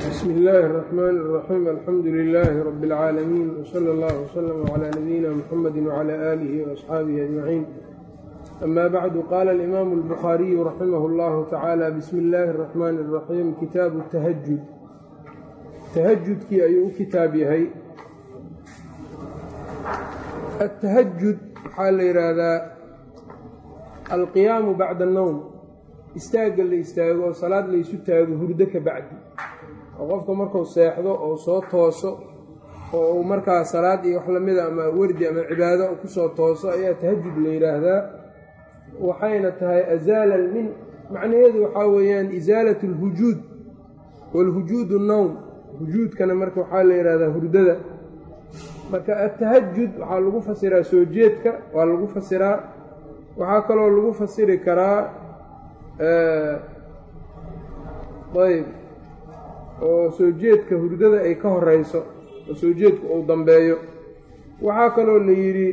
bsmi illaahi الرaxmaan الraxiim alxamdu lilaahi rabi اlcaalamiin wsala اllah wslama cla nabiyina mxamedi wcla aalihi waasxaabihi ajmaciin ama bacdu qaala alimaamu اlbukhaariyu raximah اllahu tacaala bismi illaahi الraxmaani الraxiim kitaabu tahajud tahajudkii ayuu u kitaab yahay atahajud waxaa la yidhaahdaa alqiyaamu bacda annowm istaagga la istaago oo salaad laysu taago hurdo ka bacdi oo qofka markuu seexdo oo soo tooso oo uu markaa salaad iyo wax lamida ama werdi ama cibaado kusoo tooso ayaa tahajud la yidhaahdaa waxayna tahay azaala min macnaheedu waxaa weeyaan isaalat alhujuud waalhujuud annowm hujuudkana marka waxaa la yidhahdaa hurdada marka atahajud waxaa lagu fasiraa soo jeedka waa lagu fasiraa waxaa kaloo lagu fasiri karaa ayb oo soo jeedka hurdada ay ka horeyso oo soo jeedka uu dambeeyo waxaa kaloo la yidhi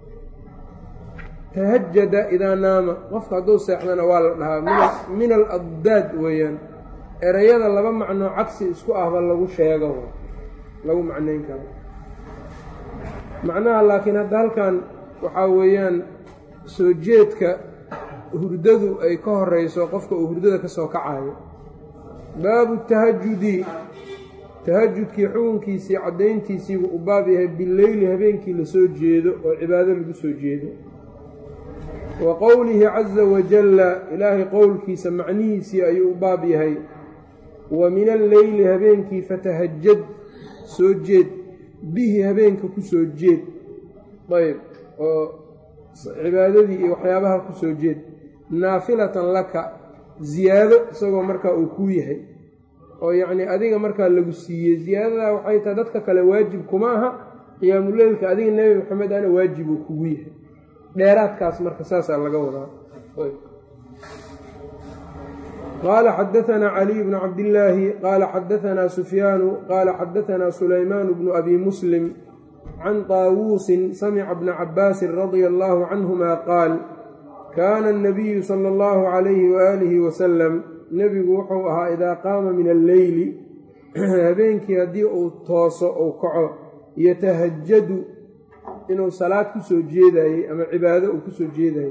tahajada idaa naama qofka hadduu seexdana waa la dhahaa min al addaad weeyaan erayada laba macnoo cagsi isku ahba lagu sheego lagu macnayn karo macnaha laakiin hadda halkan waxaa weeyaan soo jeedka hurdadu ay ka horeyso qofka uu hurdada ka soo kacayo baabu tahajudi tahajudkii xukunkiisii caddayntiisiibuu u baab yahay bileyli habeenkii lasoo jeedo oo cibaado lagu soo jeedo wa qowlihi caza wajalla ilaahay qowlkiisa macnihiisii ayuu u baab yahay wa min alleyli habeenkii fatahajad soo jeed bihi habeenka ku soo jeed ayb oo cibaadadii iyo waxyaabaha ku soo jeed naafilatan laka ziyaado isagoo markaa uu kuu yahay oo yacnii adiga markaa lagu siiyey ziyaadadaa waxay tahay dadka kale waajib kuma aha qiyaamuleylka adiga nebi maxamed ana waajib uu kugu yahay dheeraadkaas marka saasaa laga wadaa qaala xadaanaa caliy bnu cabdillaahi qaala xadaanaa sufyaanu qaala xadaanaa sulaymaan bnu abi muslim can taawuusin samica bna cabaasin radia allaahu canhuma qaal kaana annabiyu sala allahu calayhi waaalihi wasalam nebigu wuxuu ahaa idaa qaama min alleyli habeenkii haddii uu tooso uu kaco yatahajadu inuu salaad ku soo jeedayey ama cibaado uu kusoo jeedayey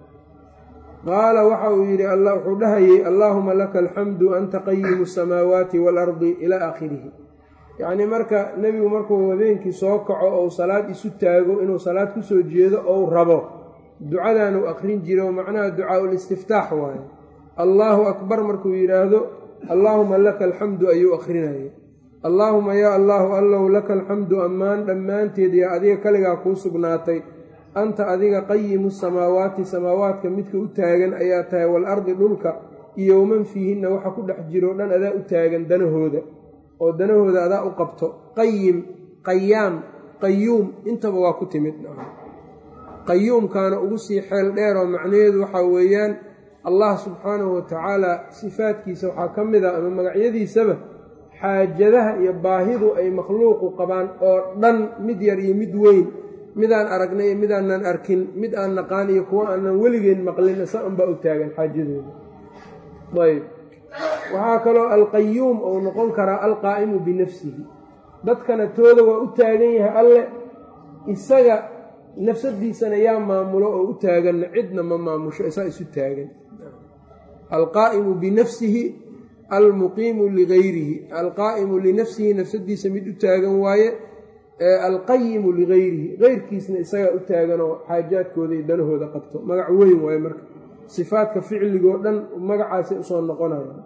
qaala waxa uu yidhi wuxuu dhahayey allaahuma laka alxamdu anta qayimu asamaawaati waalardi ilaa aakhirihi yacnii marka nebigu markuu habeenkii soo kaco ou salaad isu taago inuu salaad kusoo jeedo ou rabo ducadan uu aqrin jiro macnaha ducaa-ul istiftaax waaye allaahu akbar markuu yidhaahdo allaahuma laka alxamdu ayuu aqrinayay allaahuma yaa allaahu allow laka alxamdu ammaan dhammaanteed yaa adiga kaligaa kuu sugnaatay anta adiga qayimu samaawaati samaawaadka midka u taagan ayaa tahay waalardi dhulka iyo waman fiihinna waxa ku dhex jiroo dhan adaa u taagan danahooda oo danahooda adaa u qabto qayim qayaam qayuum intaba waa ku timid qayuumkaana ugu sii xeel dheer oo macnaheedu waxaa weeyaan allah subxaanahu watacaala sifaadkiisa waxaa ka mid a ama magacyadiisaba xaajadaha iyo baahidu ay makhluuqu qabaan oo dhan mid yar iyo mid weyn midaan aragnay iyo midaanan arkin mid aan naqaan iyo kuwo aanan weligeen maqlin isa unbaa u taagan xaajadooda ayb waxaa kaloo alqayuum ou noqon karaa alqaa'imu binafsihi dadkana tooda waa u taagan yahay alle isaga nafsadiisana yaa maamulo oo u taaganna cidna ma maamusho isaa isu taagan alqaa'imu binafsihi almuqiimu ligayrihi alqaa'imu linafsihi nafsadiisa mid u taagan waaye alqayimu ligayrihi keyrkiisna isagaa u taaganoo xaajaadkooda iyo danahooda qabto magac weyn waaye marka sifaadka ficligoo dhan magacaasay usoo noqonaya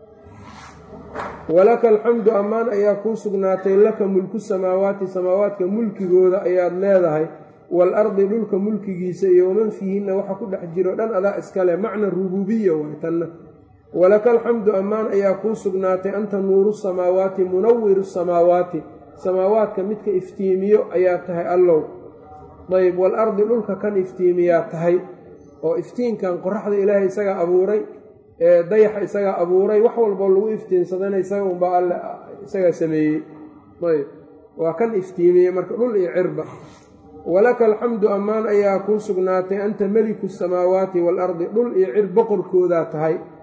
walaka alxamdu ammaan ayaa kuu sugnaatay laka mulku samaawaati samaawaadka mulkigooda ayaad leedahay waalardi dhulka mulkigiisa iyo waman fiihinna waxa ku dhex jiro dhan adaa iskale macna rubuubiya waay tanna walaka alxamdu ammaan ayaa kuu sugnaatay anta nuuru samaawaati munawiru samaawaati samaawaadka midka iftiimiyo ayaa tahay allow dayb waalardi dhulka kan iftiimiyaa tahay oo iftiinkan qoraxda ilaahay isagaa abuuray ee dayaxa isagaa abuuray wax walboo lagu iftiinsadana isaga unbaa alle isagaa sameeyey ayb waa kan iftiimiyey marka dhul iyo cirba walaka alxamdu ammaan ayaa kuu sugnaatay anta meliku samaawaati waalardi dhul iyo cir boqorkoodaa tahay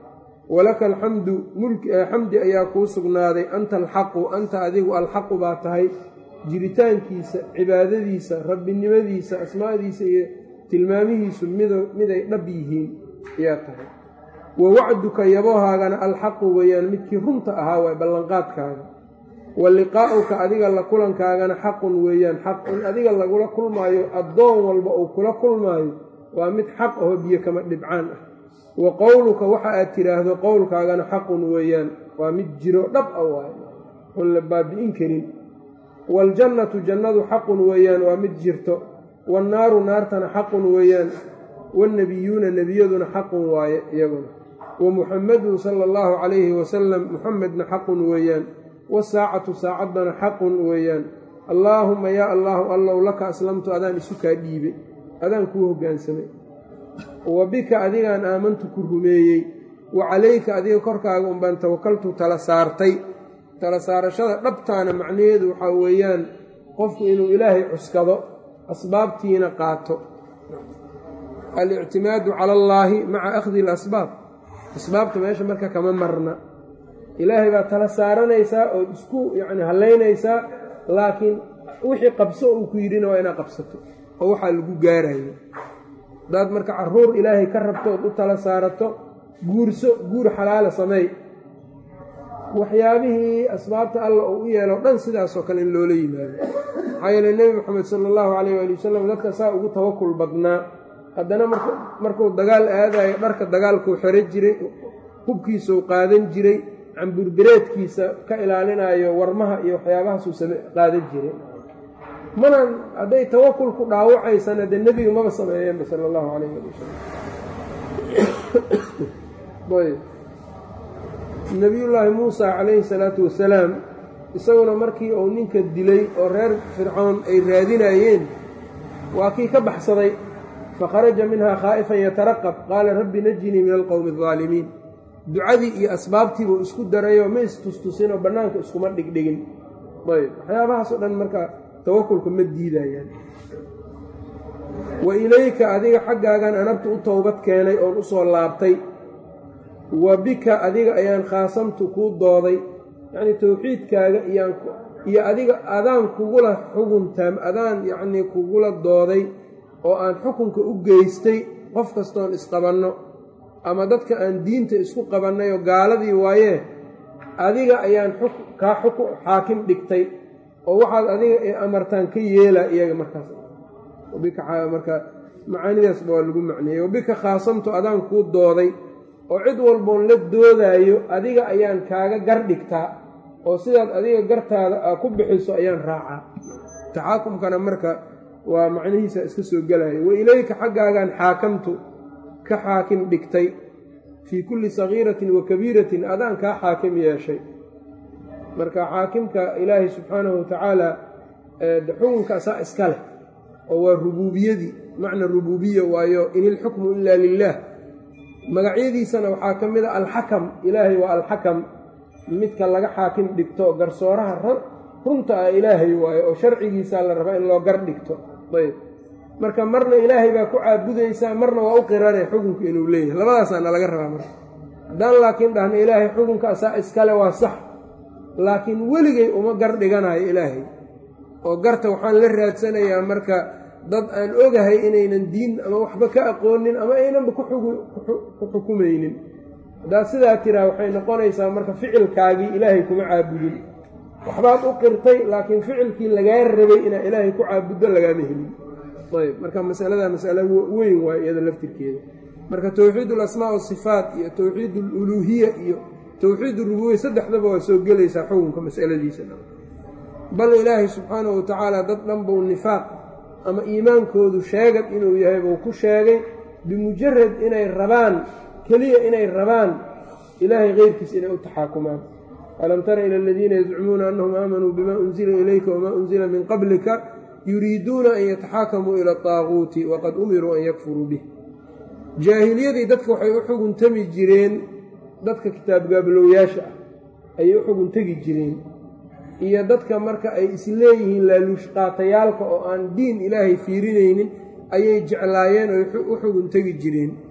walaka alxamdu xamdi ayaa kuu sugnaaday anta alxaqu anta adigu alxaqu baa tahay jiritaankiisa cibaadadiisa rabbinimadiisa asmaadiisa iyo tilmaamihiisu miday dhab yihiin ayaa tahay wa wacduka yaboohaagana alxaqu weeyaan midkii runta ahaa waay ballanqaadkaaga wa liqaa'uka adiga la kulankaagana xaqun weeyaan xaq in adiga lagula kulmaayo addoon walba uu kula kulmaayo waa mid xaq aho biyo kama dhibcaan ah wa qowluka waxa aad tidhaahdo qowlkaagana xaqun weeyaan waa mid jiro dhab a waay oon la baabi'in karin waaljannatu jannadu xaqun weeyaan waa mid jirto waannaaru naartana xaqun weeyaan wannebiyuuna nebiyaduna xaqun waaye iyaguna wa muxamadun sala allahu calayhi wasalam muxamedna xaqun weeyaan wasaacatu saacaddana xaqun weeyaan allaahumma yaa allaahu allow laka aslamtu adaan isu kaa dhiibe adaan kuu hoggaansamay wa bika adigaan aamantu ku rumeeyey wa calayka adiga korkaaga unbaan tawakaltu tala saartay tala saarashada dhabtaana macnaheedu waxaa weeyaan qofku inuu ilaahay cuskado asbaabtiina qaato alictimaadu cala allaahi maca akhdi ilasbaab asbaabta meesha marka kama marna ilaahay baa tala saaranaysaa ood isku yacni hallaynaysaa laakiin wixii qabso uu ku yidhina waa inaad qabsato oo waxaa lagu gaarayo haddaad marka carruur ilaahay ka rabto ood u tala saarato guurso guur xalaala sameey waxyaabihii asbaabta alla uu u yeelo dhan sidaasoo kale in loola yimaado maxaa yeele nebi moxamed sala allahu calayh waali wasalam dadka saa ugu tawakul badnaa haddana markuu dagaal aadayo dharka dagaalkuu xero jiray hubkiisuu qaadan jiray camburbireedkiisa ka ilaalinayo warmaha iyo waxyaabahaasuu qaadan jiray mana hadday tawakul ku dhaawacaysana dee nebiga maba sameeyeenba sala allahu calayh ali wasalam nebiyullaahi muusa calayhi salaatu wasalaam isaguna markii uu ninka dilay oo reer fircoon ay raadinayeen waa kii ka baxsaday fakharaja minhaa khaa'ifan yataraqab qaala rabbi najinii min alqowmi aldaalimiin ducadii iyo asbaabtiibuu isku darayoo ma istustusinoo bannaanka iskuma dhigdhigin ayb waxyaabahaasoo dhan marka tawakulka ma diidayaan wa ilayka adiga xaggaagan anabtu u towbad keenay oon u soo laabtay wa bika adiga ayaan khaasamtu kuu dooday yacnii towxiidkaaga iyo adiga adaan kugula xuguntaam adaan yacnii kugula dooday oo aan xukunka u geystay qof kastoon isqabanno ama dadka aan diinta isku qabannay oo gaaladii waayee adiga ayaan kaa xuk xaakim dhigtay oo waxaad adiga ee amartaan ka yeelaa iyaga markaas marka macaanidaasba waa lagu macneeyey wabika khaasamtu adaan kuu dooday oo cid walboon la doodaayo adiga ayaan kaaga gar dhigtaa oo sidaad adiga gartaada aa ku bixiso ayaan raacaa taxaakumkana marka waa macnihiisa iska soo gelaya wa ilayka xaggaagaan xaakamtu ka xaakim dhigtay fii kulli sagiiratin wa kabiiratin adaan kaa xaakim yeeshay marka xaakimka ilaahay subxaanahu watacaala xukunka asaa iska leh oo waa rubuubiyadii macna rubuubiya waayo in ilxukmu ilaa lilaah magacyadiisana waxaa ka mid a alxakam ilaahay waa alxakam midka laga xaakim dhigto garsooraha runta ah ilaahay waayo oo sharcigiisaa la rabaa in loo gar dhigto ayb marka marna ilaahay baa ku caabudaysaa marna waa u qirane xukunka inuu leeyahay labadaasaana laga rabaa marka haddaan laakiin dhahna ilaahay xukunka asaa iskale waa sax laakiin weligay uma gar dhiganayo ilaahay oo garta waxaan la raadsanayaa marka dad aan ogahay inaynan diin ama waxba ka aqoonin ama aynanba ku xukumaynin haddaad sidaa tiraa waxay noqonaysaa marka ficilkaagii ilaahay kuma caabudin waxbaad u qirtay laakiin ficilkii lagaa rabay inaad ilaahay ku caabuddo lagaama helin ayb marka masalada masalo weyn waay iyada laftirkeeda marka towxiid alasmaa wasifaat iyo towxiid aluluuhiya iyo towxiid urububiya saddexdaba waa soo gelaysaa xukunka masaladiisa bal ilaahay subxaanahu watacaala dad dhan buu nifaaq ama iimaankoodu sheegad inuu yahay buu ku sheegay bimujarad inay rabaan keliya inay rabaan ilaahay keyrkiis inay u taxaakumaan alam tara ila aladiina yazcumuuna annahum aamanuu bima unzila ilayka wamaa unzila min qablika yuriiduuna an yataxaakamuu ila ataaguuti waqad umiruu an yakfuruu bih jaahiliyadii dadka waxay u xuguntami jireen dadka kitaabgaabalowyaasha ah ayay u xugun tegi jireen iyo dadka marka ay isleeyihiin laaluushqaatayaalka oo aan diin ilaahay fiirinaynin ayay jeclaayeen oo u xugun tegi jireen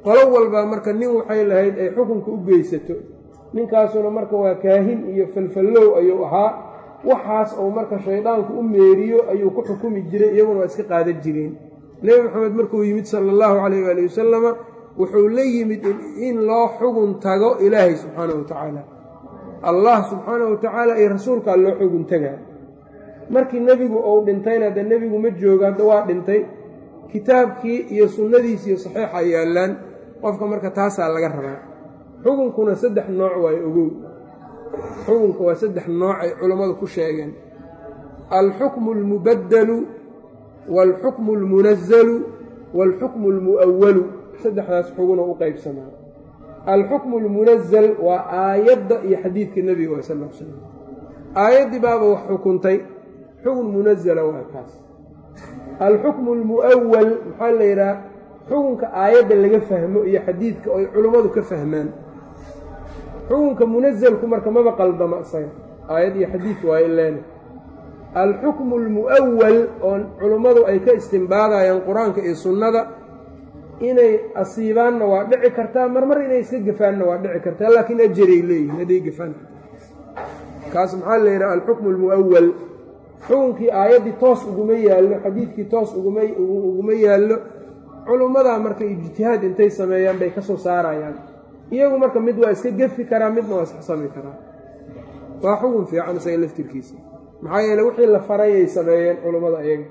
qolo walbaa marka nin waxay lahayd ay xukunka u geysato ninkaasuna marka waa kaahin iyo falfallow ayuu ahaa waxaas oo marka shaydaanku u meeriyo ayuu ku xukumi jiray iyaguna waa iska qaadan jireen nebi maxamed markuu yimid sala allahu calayh waali wasalama wuxuu la yimid in loo xugun tago ilaahay subxaanahu wa tacaala allah subxaanahu wa tacaala iyo rasuulkaa loo xugun tagaa markii nebigu uu dhintayna dee nebigu ma joogo hadda waa dhintay kitaabkii iyo sunnadiisi iyo saxiixa yaallaan qofka marka taasaa laga rabaa xukunkuna saddex nooc waayo ogow xukunka waa saddex nooc ay culammadu ku sheegeen alxukmu almubaddalu waalxukmu almunazalu waalxukmu almu'awalu saddexdaas xugunoo u qaybsamaa alxukmu almunazal waa aayadda iyo xadiidka nebiga waa sal l slam aayaddii baaba wax xukuntay xukun munazala waa kaas alxukmu almu'awal maxaa la yidhaha xukunka aayadda laga fahmo iyo xadiidka oo ay culummadu ka fahmaan xukunka munazalku marka maba qaldama isaga aayad iyo xadiid waayo leena alxukmu almu'awal oo culummadu ay ka istimbaadayaan qur-aanka iyo sunnada inay asiibaanna waa dhici kartaa marmar inay iska gafaanna waa dhici kartaa laakiin ajaray leeyihin hadday gafaan kaas maxaa la yidhaha alxukmu almu'awal xukunkii aayaddii toos uguma yaallo xadiidkii toos uguma yaallo culummadaa marka ijtihaad intay sameeyaan bay ka soo saarayaan iyagu marka mid waa iska gefi karaa midna waa isxsami karaa waa xukun fiican isaga laftirkiisa maxaa yeele wixii la farayay sameeyeen culummada iyaga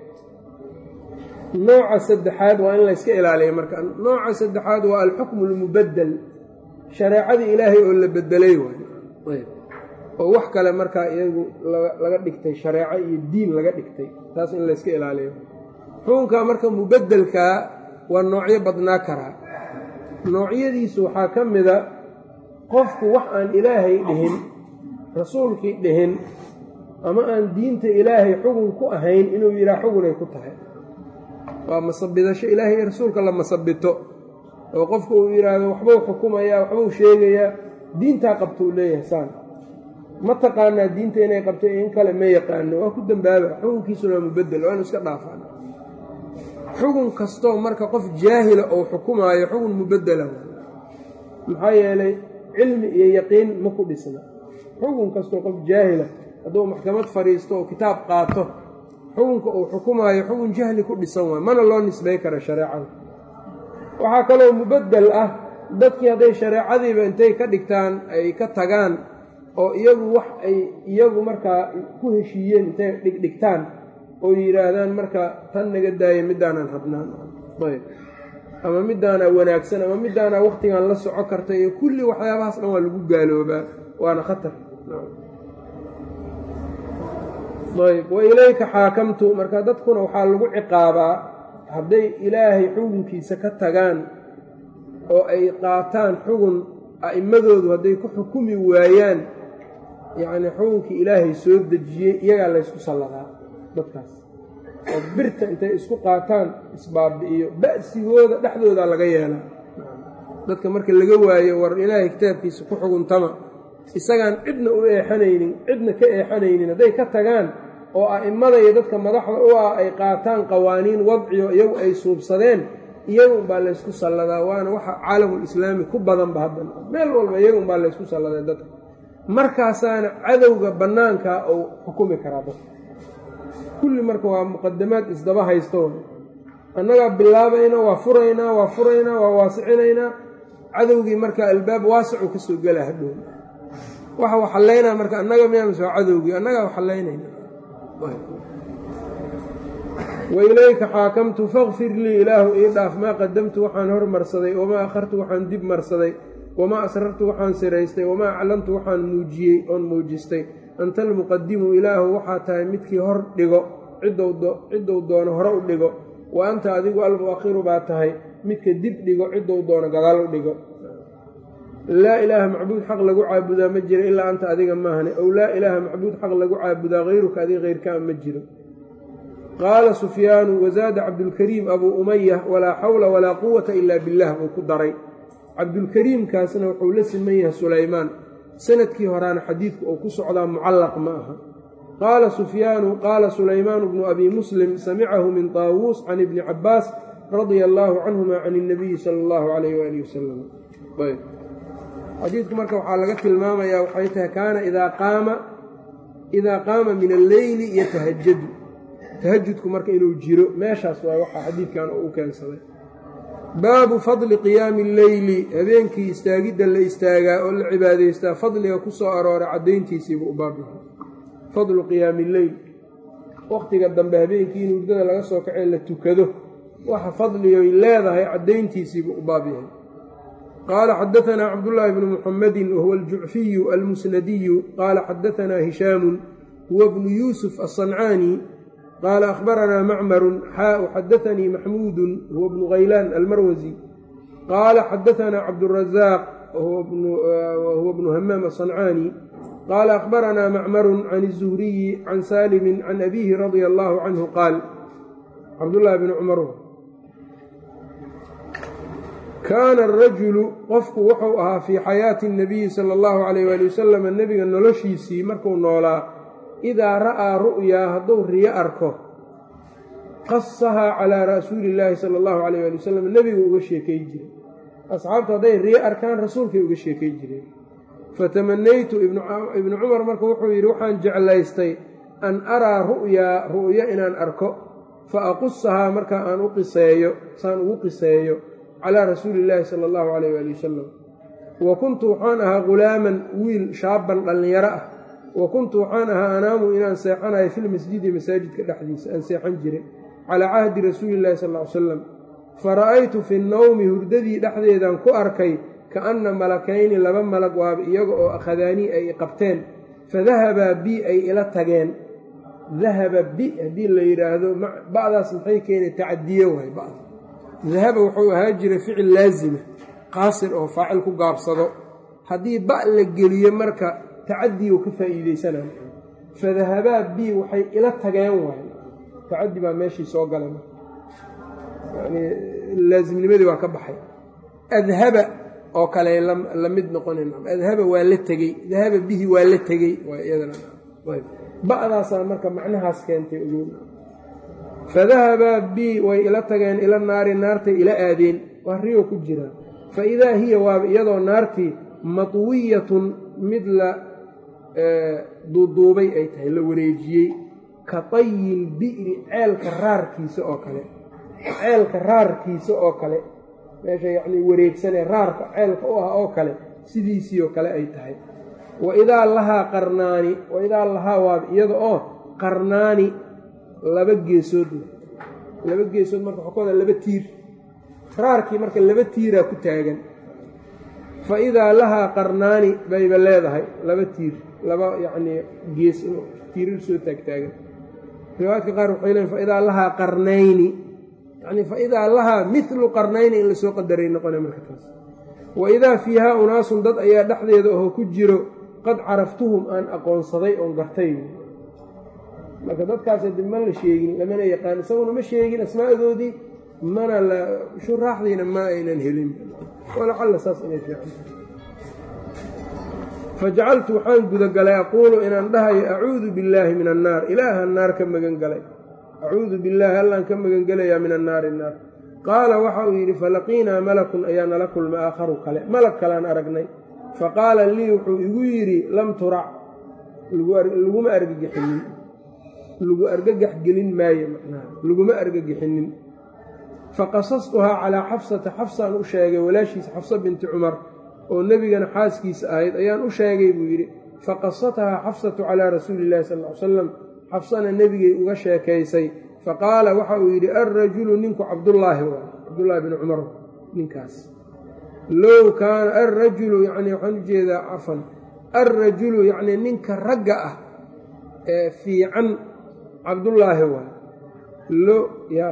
nooca saddexaad waa in layska ilaaliya marka nooca saddexaad waa alxukmu almubaddel shareecadii ilaahay oo la bedelay waay oo wax kale markaa iyagu laga dhigtay shareeco iyo diin laga dhigtay taas in layska ilaaliyo xukunka marka mubeddelkaa waa noocyo badnaa karaa noocyadiisu waxaa ka mida qofku wax aan ilaahay dhihin rasuulkii dhihin ama aan diinta ilaahay xugun ku ahayn inuu yidhaha xugunay ku tahay waa masabidasho ilaahay iyo rasuulka la masabito oo qofku uu yidhaahdo waxbuu xukumayaa waxbuu sheegayaa diintaa qabta uu leeyahay saan ma taqaanaa diinta inay qabto in kale ma yaqaano waa ku dambaaba xukunkiisuna waa mubedel waa inu iska dhaafaan xugun kastoo marka qof jaahila ou xukumaayo xugun mubedela maxaa yeelay cilmi iyo yaqiin ma ku dhisna xugun kastoo qof jaahila hadduu maxkamad fadhiisto oo kitaab qaato xukunka uu xukumaayo xugun jahli ku dhisan waay mana loo nisbay kara shareecada waxaa kaloo mubedel ah dadkii hadday shareecadiiba intay ka dhigtaan ay ka tagaan oo iyagu wax ay iyagu markaa ku heshiiyeen intay dhigdhigtaan oo yidhaahdaan marka tan naga daaya middaanaan rabnaan ayb ama middaanaa wanaagsan ama middaanaa wakhtigan la soco karta iyo kulli waxyaabahaas dhan waa lagu gaaloobaa waana khatar ayb wa ilayka xaakamtu marka dadkuna waxaa lagu ciqaabaa hadday ilaahay xukunkiisa ka tagaan oo ay qaataan xugun a'immadoodu hadday ku xukumi waayaan yacnii xukunkii ilaahay soo dejiyey iyagaa laysku salladaa dadkaas oo birta intay isku qaataan isbaabi'iyo ba'sigooda dhexdooda laga yeelaa dadka marka laga waayo war ilaahay kitaabkiisa ku xuguntama isagaan cidna u eexanaynin cidna ka eexanaynin hadday ka tagaan oo a'immada iyo dadka madaxda u ah ay qaataan qawaaniin wadciyo iyagu ay suubsadeen iyagun baa laysku salladaa waana waxa caalamul islaami ku badanba hadda meel walba iyagun baa laysku salladay dadka markaasaana cadowga bannaankaa uu xukumi karaa dadka kulli marka waa muqadamaad isdaba haysto annagaa bilaabayna waa furaynaa waa furaynaa waa waasicinaynaa cadowgii marka albaab waasicu ka soo gela hadhow waxa u xallaynaa marka annaga miyaamase waa cadowgii annagaa u xallaynayna wa ilayka xaakamtu fakfir lii ilaahu ii dhaaf maa qadamtu waxaan hormarsaday wamaa akhartu waxaan dib marsaday wamaa asrartu waxaan siraystay wamaa aclantu waxaan muujiyey oon muujistay anta almuqadimu ilaahu waxaa tahay midkii hor dhigo ciddou doono hore u dhigo wa anta adigu almu'akhiru baa tahay midka dib dhigo ciddou doono gadaal u dhigo laa ilaaha macbuud xaq lagu caabudaa ma jiro ilaa anta adiga maahane ow laa ilaaha macbuud xaq lagu caabudaa hayruka adiga hayrkaa ma jiro qaala sufyaanu wazaada cabdulkariim abuu umaya walaa xawla walaa quwata ilaa billaah buu ku daray cabdulkariimkaasna wuxuu la siman yahay sulaymaan sanadkii horaana xadiidku uu ku socdaa mucallaq ma aha qaala sufyaanu qaala sulaymaanu bnu abi muslim samicahu min taawuus can ibni cabbaas radia allaahu canhuma can اnabiyi sala اllahu alayh waalih wasalam ayb xadiidku marka waxaa laga tilmaamayaa waxay tahay kaana idaa qaama idaa qaama min alleyli yatahajadu tahajudku marka inuu jiro meeshaas waa waxaa xadiidkan u keensaday baabu fadli qiyaami alleyli habeenkii istaagidda la istaagaa oo la cibaadaystaa fadliga ku soo arooray caddayntiisiibuu u baabyahay fadlu qiyaami illeyl wakhtiga dambe habeenkii in hurdada laga soo kacee la tukado waxa fadligoy leedahay caddayntiisiibuu u baab yahay qaala xadaanaa cabdullaahi bnu muxamedin wahuwa aljucfiyu almusnadiyu qaala xadaanaa hishaamun huwa bnu yuusuf aلصancaani qaala akhbaranaa macmarun xaau xadaanii maxmuudun huwa bnu haylaan almarwasi qaala xadaanaa cabdurazaaq wahuwa bnu hamaam aلصancaani qaala akhbaranaa macmarun can الzuhriyi can saalimin can abiihi radia allaahu canhu qaal cabdullaahi bni cumar kaana arajulu qofku wuxuu ahaa fii xayaati اnabiyi sala allahu calayh waali wasalam nebiga noloshiisii markuu noolaa idaa ra'aa ru'yaa hadduu riyo arko qasahaa calaa rasuuli illaahi sala allahu calayh waali wasalam nebigu uga sheekay jiray asxaabtu hadday riyo arkaan rasuulkay uga sheekay jireen fatamanaytu ibnu cumar marka wuxuu yidhi waxaan jeclaystay an araa ru'yaa ru'yo inaan arko fa aqusahaa markaa aan u qiseeyo saan ugu qiseeyo calaa rasuuli illaahi sala allahu calayh waali wasalam wa kuntu waxaan ahaa ghulaaman wiil shaaban dhallinyaro ah wa kuntu waxaan ahaa anaamu inaan seexanayo filmasjidi masaajidka dhexdiisa aan seexan jiray calaa cahdi rasuuli illahi sal ly salam fa ra'aytu fi nnowmi hurdadii dhexdeedaan ku arkay kaanna malakayni laba malag waaba iyaga oo akhadaanii ay qabteen fadahabaa bi ay ila tageen dahaba bi haddii la yidhaahdo ba'daas maxay keenay tacadiye waay ba'da dahaba wuxuu ahaa jiray ficil laasima qaasir oo faacil ku gaabsado haddii ba' la geliyo marka tacadiyu ka faa'iideysanay fadahabaa bi waxay ila tageen waay tacadi baa meeshii soo galay yani laasimnimadii waa ka baxay adhaba oo kale la mid noqonayn adhaba waa la tegey dahaba bihi waa la tegey ba'daasaa marka macnahaas keentay ogoon fadahabaa bi way ila tageen ila naari naartay ila aadeen waa riyo ku jiraa fa idaa hiya waaba iyadoo naartii matwiyatun mid la duuduubay ay tahay la wareejiyey ka tayil bi'ri ceelka raarkiisa oo kale ceelka raarkiisa oo kale meesha yacnii wareegsanee raarka ceelka u ah oo kale sidiisii oo kale ay tahay wa idaa lahaa qarnaani wa idaa lahaa waaba iyada oo qarnaani laba geesood laba geesood marka waxaa ku wada laba tiir raarkii marka laba tiiraa ku taagan fa idaa lahaa qarnaani bayba leedahay laba tiir laba yacnii gees tiirar soo taagtaagan riwaayadka qaar waxay leeyiin fa idaa lahaa qarnayni yacnii fa idaa lahaa midlu qarnayni in lasoo qadaray noqona marka taas wa idaa fiihaa unaasun dad ayaa dhexdeeda oo ku jiro qad caraftuhum aan aqoonsaday oon gartay marka dadkaas dib ma la sheegin lamana yaqaan isaguna ma sheegin asmaadoodii mana la shuraaxdiina ma aynan helin walacalla saas inay fiican fajacaltu waxaan gudagalay aquulu inaan dhahayo acuudu billaahi min annaar ilaahan naar ka magan galay acuudu billaahi allaan ka magan gelayaa min annaari naar qaala waxa uu yidhi falaqiinaa malakun ayaa nala kulmay aakharu kale malag kalean aragnay faqaala lii wuxuu igu yidhi lam turac laguma argagixinin lagu argagax gelin maayo macnaha laguma argagixinin faqasastuhaa calaa xafsata xafsaan u sheegay walaashiisa xafsa binti cumar oo nebigana xaaskiisa ahayd ayaan u sheegay buu yidhi faqasathaa xafsatu calaa rasuuli illahi sal ly salam xafsana nebigay uga sheekaysay faqaala waxa uu yidhi alrajulu ninku cabdullaahi waa cabdullaahi bni cumar ninkaas low kaana alrajulu yacnii waxaan u jeedaa cafan alrajulu yacnii ninka ragga ah ee fiican cabdullaahi waa lo ya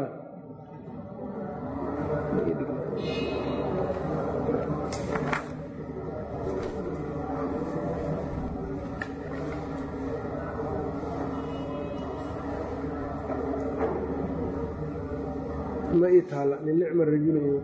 ma ii taala min nicma rajul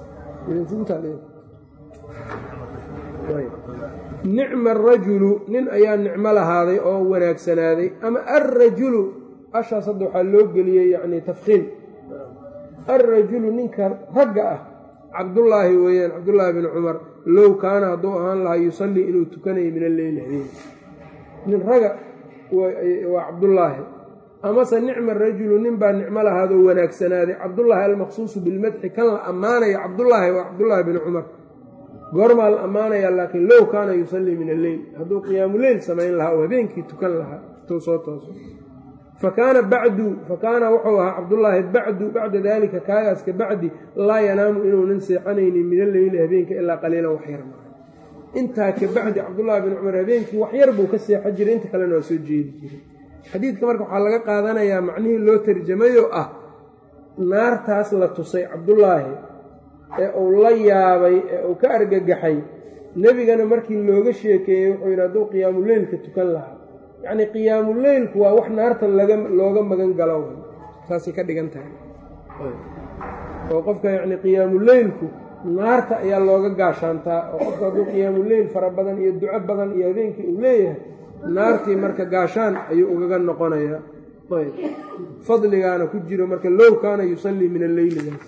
nicma arajulu nin ayaa nicmo lahaaday oo wanaagsanaaday ama alrajulu ashaas hadda waxaa loo geliyey yacni tafkiim alrajulu ninka ragga ah cabdullaahi weeyaan cabdullaahi bni cumar low kaana hadduu ahaan lahaa yusallii inuu tukanayo min alleyli habeen nin raga waa cabdullaahi amase nicma rajulu nin baa nicmo lahaadoo wanaagsanaaday cabdullaahi almaqsuusu bilmadxi kan la ammaanayo cabdullaahi waa cabdullaahi bni cumar goormaa la ammaanayaa laakiin low kaana yusallii min alleyl hadduu qiyaamu leyl samayn lahaa oo habeenkii tukan lahaa intuu soo tooso fa kaana bacdu fa kaana wuxuu ahaa cabdullaahi bacdu bacda daalika kaagaas ka bacdi laa yanaamu inuunan seexanaynin min alleyli habeenka ilaa qaliilan wax yar maa intaa ka bacdi cabdullaahi bin cumar habeenkii wax yar buu ka seexan jiray inta kalena waa soo jeedi jiray xadiidka marka waxaa laga qaadanayaa macnihii loo tarjamayoo ah naartaas la tusay cabdullaahi ee uu la yaabay ee uu ka argagaxay nebigana markii looga sheekeeyey wuxuu yidhi hadduu qiyaamuleylka tukan lahaa yacnii qiyaamuleylku waa wax naarta laga looga magan galo saasay ka dhigan tahay oo qofka yacni qiyaamuleylku naarta ayaa looga gaashaantaa oo qofka hadduu qiyaamuleyl fara badan iyo duco badan iyo habeenkii uu leeyahay naartii marka gaashaan ayuu ugaga noqonayaa ayb fadligaana ku jiro marka low kaana yusallii min alleyligaas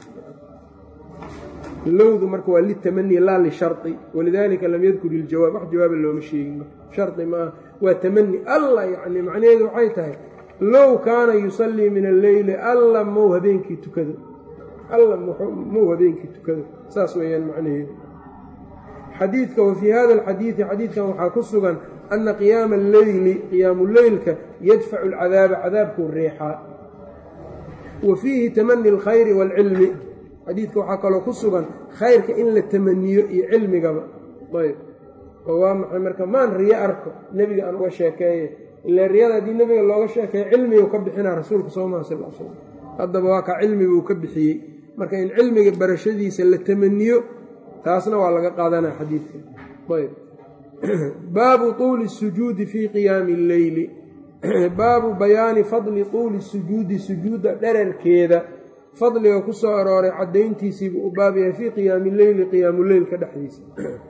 lowdu marka waa litamani laa lishari walidaalika lam yadkur iljawaab wax jawaaba looma sheegin shari maaha waa tamani alla yacni macnaheedu waxay tahay low kaana yusallii min alleyli alla mow habeenkii tukado alla mow habeenkii tukado saas weeyaan macnaheedu xadiidka wa fii hada alxadiidi xadiidkan waxaa ku sugan ana qiyaama alleyli qiyaamu leylka yadfacu alcadaaba cadaabkuu reexaa wa fiihi tamani alkhayri waalcilmi xadiidka waxaa kaloo ku sugan khayrka in la tamaniyo iyo cilmigaba ayb oo waa maxay marka maan riyo arko nebiga aan uga sheekeeye ila riyada haddii nebiga looga sheekeeyo cilmiguu ka bixinaa rasuulka soo maha sal slam haddaba waa kaa cilmiguu ka bixiyey marka in cilmiga barashadiisa la tamaniyo taasna waa laga qaadanaa xadiidka ayb baabu tuuli sujuudi fii qiyaami alleyli baabu bayaani fadli tuuli sujuudi sujuudda dherarkeeda fadliga ku soo arooray caddayntiisiibuu u baab yahay fii qiyaami leyli qiyaamuleylka dhexdiisa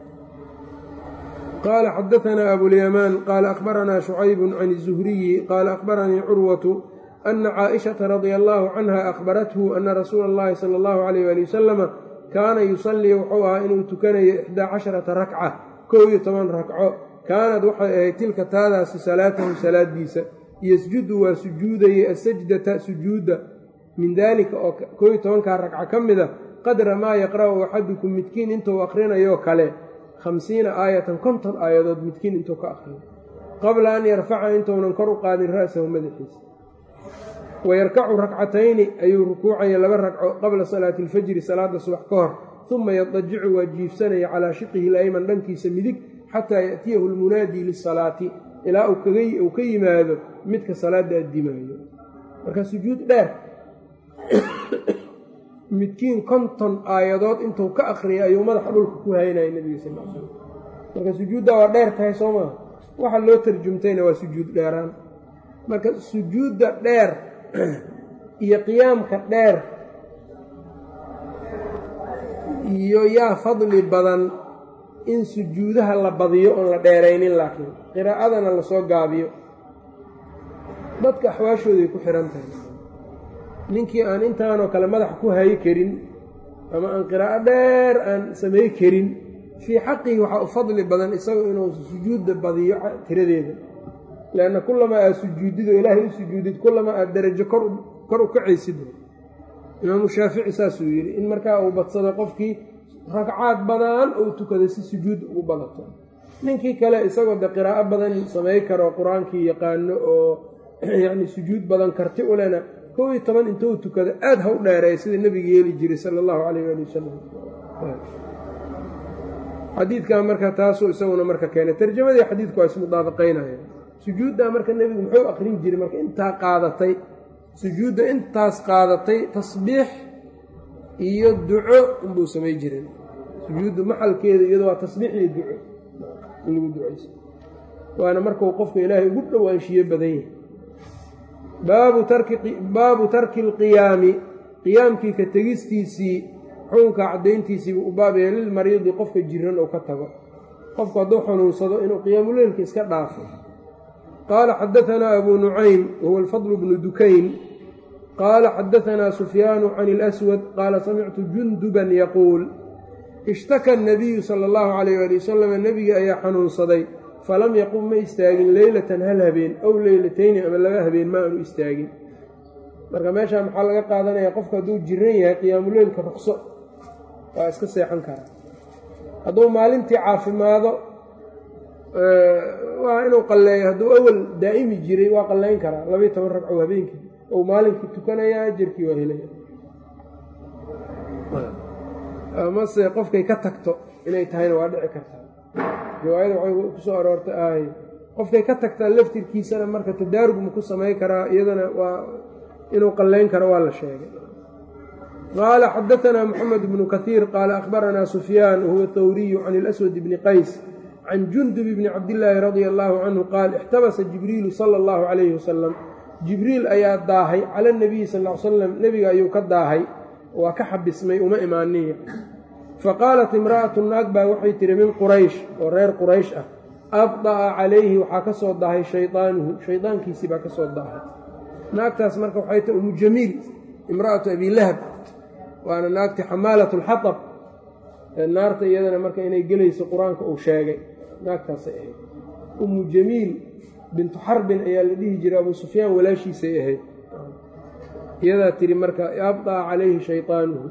qaala xadaanaa abulyamaan qaala akhbaranaa shucaybun can izuhriyi qaala akhbaranii curwatu ana caaishata radia allaahu canha akhbarathu ana rasuula allahi sala allahu calayh ali wasalama kaana yusallii wuxuu ahaa inuu tukanayo ixdaa casharata rakca kow iyo toban rakco kaanad waxay ahayd tilka taadaasi salaatahu salaadiisa yasjudu waa sujuudayey asajdata sujuudda min daalika oo koob iyo tobankaa ragca ka mida qadra maa yaqra'u axadukum midkiin intuu akrinayoo kale khamsiina aayatan konton aayadood midkiin intuu ka akhriyo qabla an yarfaca intuunan kor u qaadin ra'sahu madaxiisa wayarkacu rakcatayni ayuu rukuucaya laba ragco qabla salaati alfajri salaada subax ka hor uma yadajicu waa jiifsanaya calaa shiqihi layman dhankiisa midig xataa ya'tiyahu almunaadii lisalaati ilaa uu ka yimaado midka salaada addimaayo marka sujuud dheer midkiin konton aayadood intuu ka akhriyay ayuu madaxa dhulka ku haynaya nebiga sal l slam marka sujuudda waa dheer tahay soo maa waxa loo tarjumtayna waa sujuud dheeraan marka sujuudda dheer iyo qiyaamka dheer iyo yaa fadli badan in sujuudaha la badiyo oon la dheeraynin laakiin qiraa'adana lasoo gaabiyo dadka axwaashooday ku xihan tahay ninkii aan intaanoo kale madax ku hayi karin ama aan qiraa'o dheer aan samay karin fii xaqihi waxaa u fadli badan isagu inuu sujuudda badiyo tiradeeda leanna kullamaa aad sujuudid oo ilaahay u sujuudid kullamaa aad darajo kor u kacaysid imaamu shaafici saasuu yidhi in markaa uu badsado qofkii ragcaad badan ou tukada si sujuud ugu badato ninkii kale isagoo de qiraa'o badan samay karo qur-aankii yaqaano oo yacni sujuud badan karti u lena kow iyo toban intuu tukado aada ha u dheereeya sida nebiga yeeli jiray sala allahu calayh waali wasalam xadiidkan marka taasuu isaguna marka keenay tarjamadii xadiidku waa ismudaabaqaynaya sujuuddaa marka nebigu muxuu akrin jiray marka intaa qaadatay sujuudda intaas qaadatay tasbiix iyo duco unbuu samay jiray sujuudda maxalkeeda iyado waa tasbiix iyo duco in lagu ducayso waana markuu qofka ilaahay ugu dhowaanshiyo badan yahay baabu tarki alqiyaami qiyaamkii ka tegistiisii xukunka caddayntiisiibu u baabaya lilmariidi qofka jiran oo ka tago qofku hadduu xanuunsado inuu qiyaamuleylka iska dhaafo qaala xadaanaa abuu nucaym wahuwa alfadl bnu dukayn qaala xadaanaa sufyaanu can اlaswad qaala samictu junduban yaquul ishtaka nabiyu sala allahu calayh ali wasalam nebigii ayaa xanuunsaday falam yaqum ma istaagin leylatan hal habeen ow leylatayni ama laba habeen ma aanu istaagin marka meeshaa maxaa laga qaadanaya qofku hadduu jiran yahay qiyaamuleylka ruqso waa iska seexan karaa hadduu maalintii caafimaado waa inuu qalleeyo hadduu awal daa'imi jiray waa qallayn karaa labayo toban ragco habeenkii ou maalinkii tukanayaa ajarkii waa helaya amase qofkay ka tagto inay tahayna waa dhici kartaa riwaayada waxay ku soo aroortay ahay qofkay ka tagtaa laftirkiisana marka tadaarug ma ku samay karaa iyadana waa inuu qallayn karo waa la sheegay qaala xadaanaa moxamed bnu kaiir qaala akhbaranaa sufyaan wahuwa thawriyu can اlaswad bni qays can jundub bni cabdillaahi radia allaahu canhu qaal ixtabasa jibriilu sala allahu calayhi wasalam jibriil ayaa daahay cala nabiyi sal l salam nebiga ayuu ka daahay waa ka xabismay uma imaaniya faqaalat imra'atu naag baa waxay tihi min quraysh oo reer quraysh ah abda'a calayhi waxaa ka soo dahay shaydaanuhu shaydaankiisii baa ka soo daahay naagtaas marka waxay tahi umu jamiil imra'atu abilahab waana naagti xamaalat lxatab naarta iyadana marka inay gelayso qur-aanka uu sheegay naagtaasay ahayd umu jamiil bintu xarbin ayaa la dhihi jiray abuu sufyaan walaashiisay ahayd iyadaa tiri marka abda'a calayhi shaydaanuhu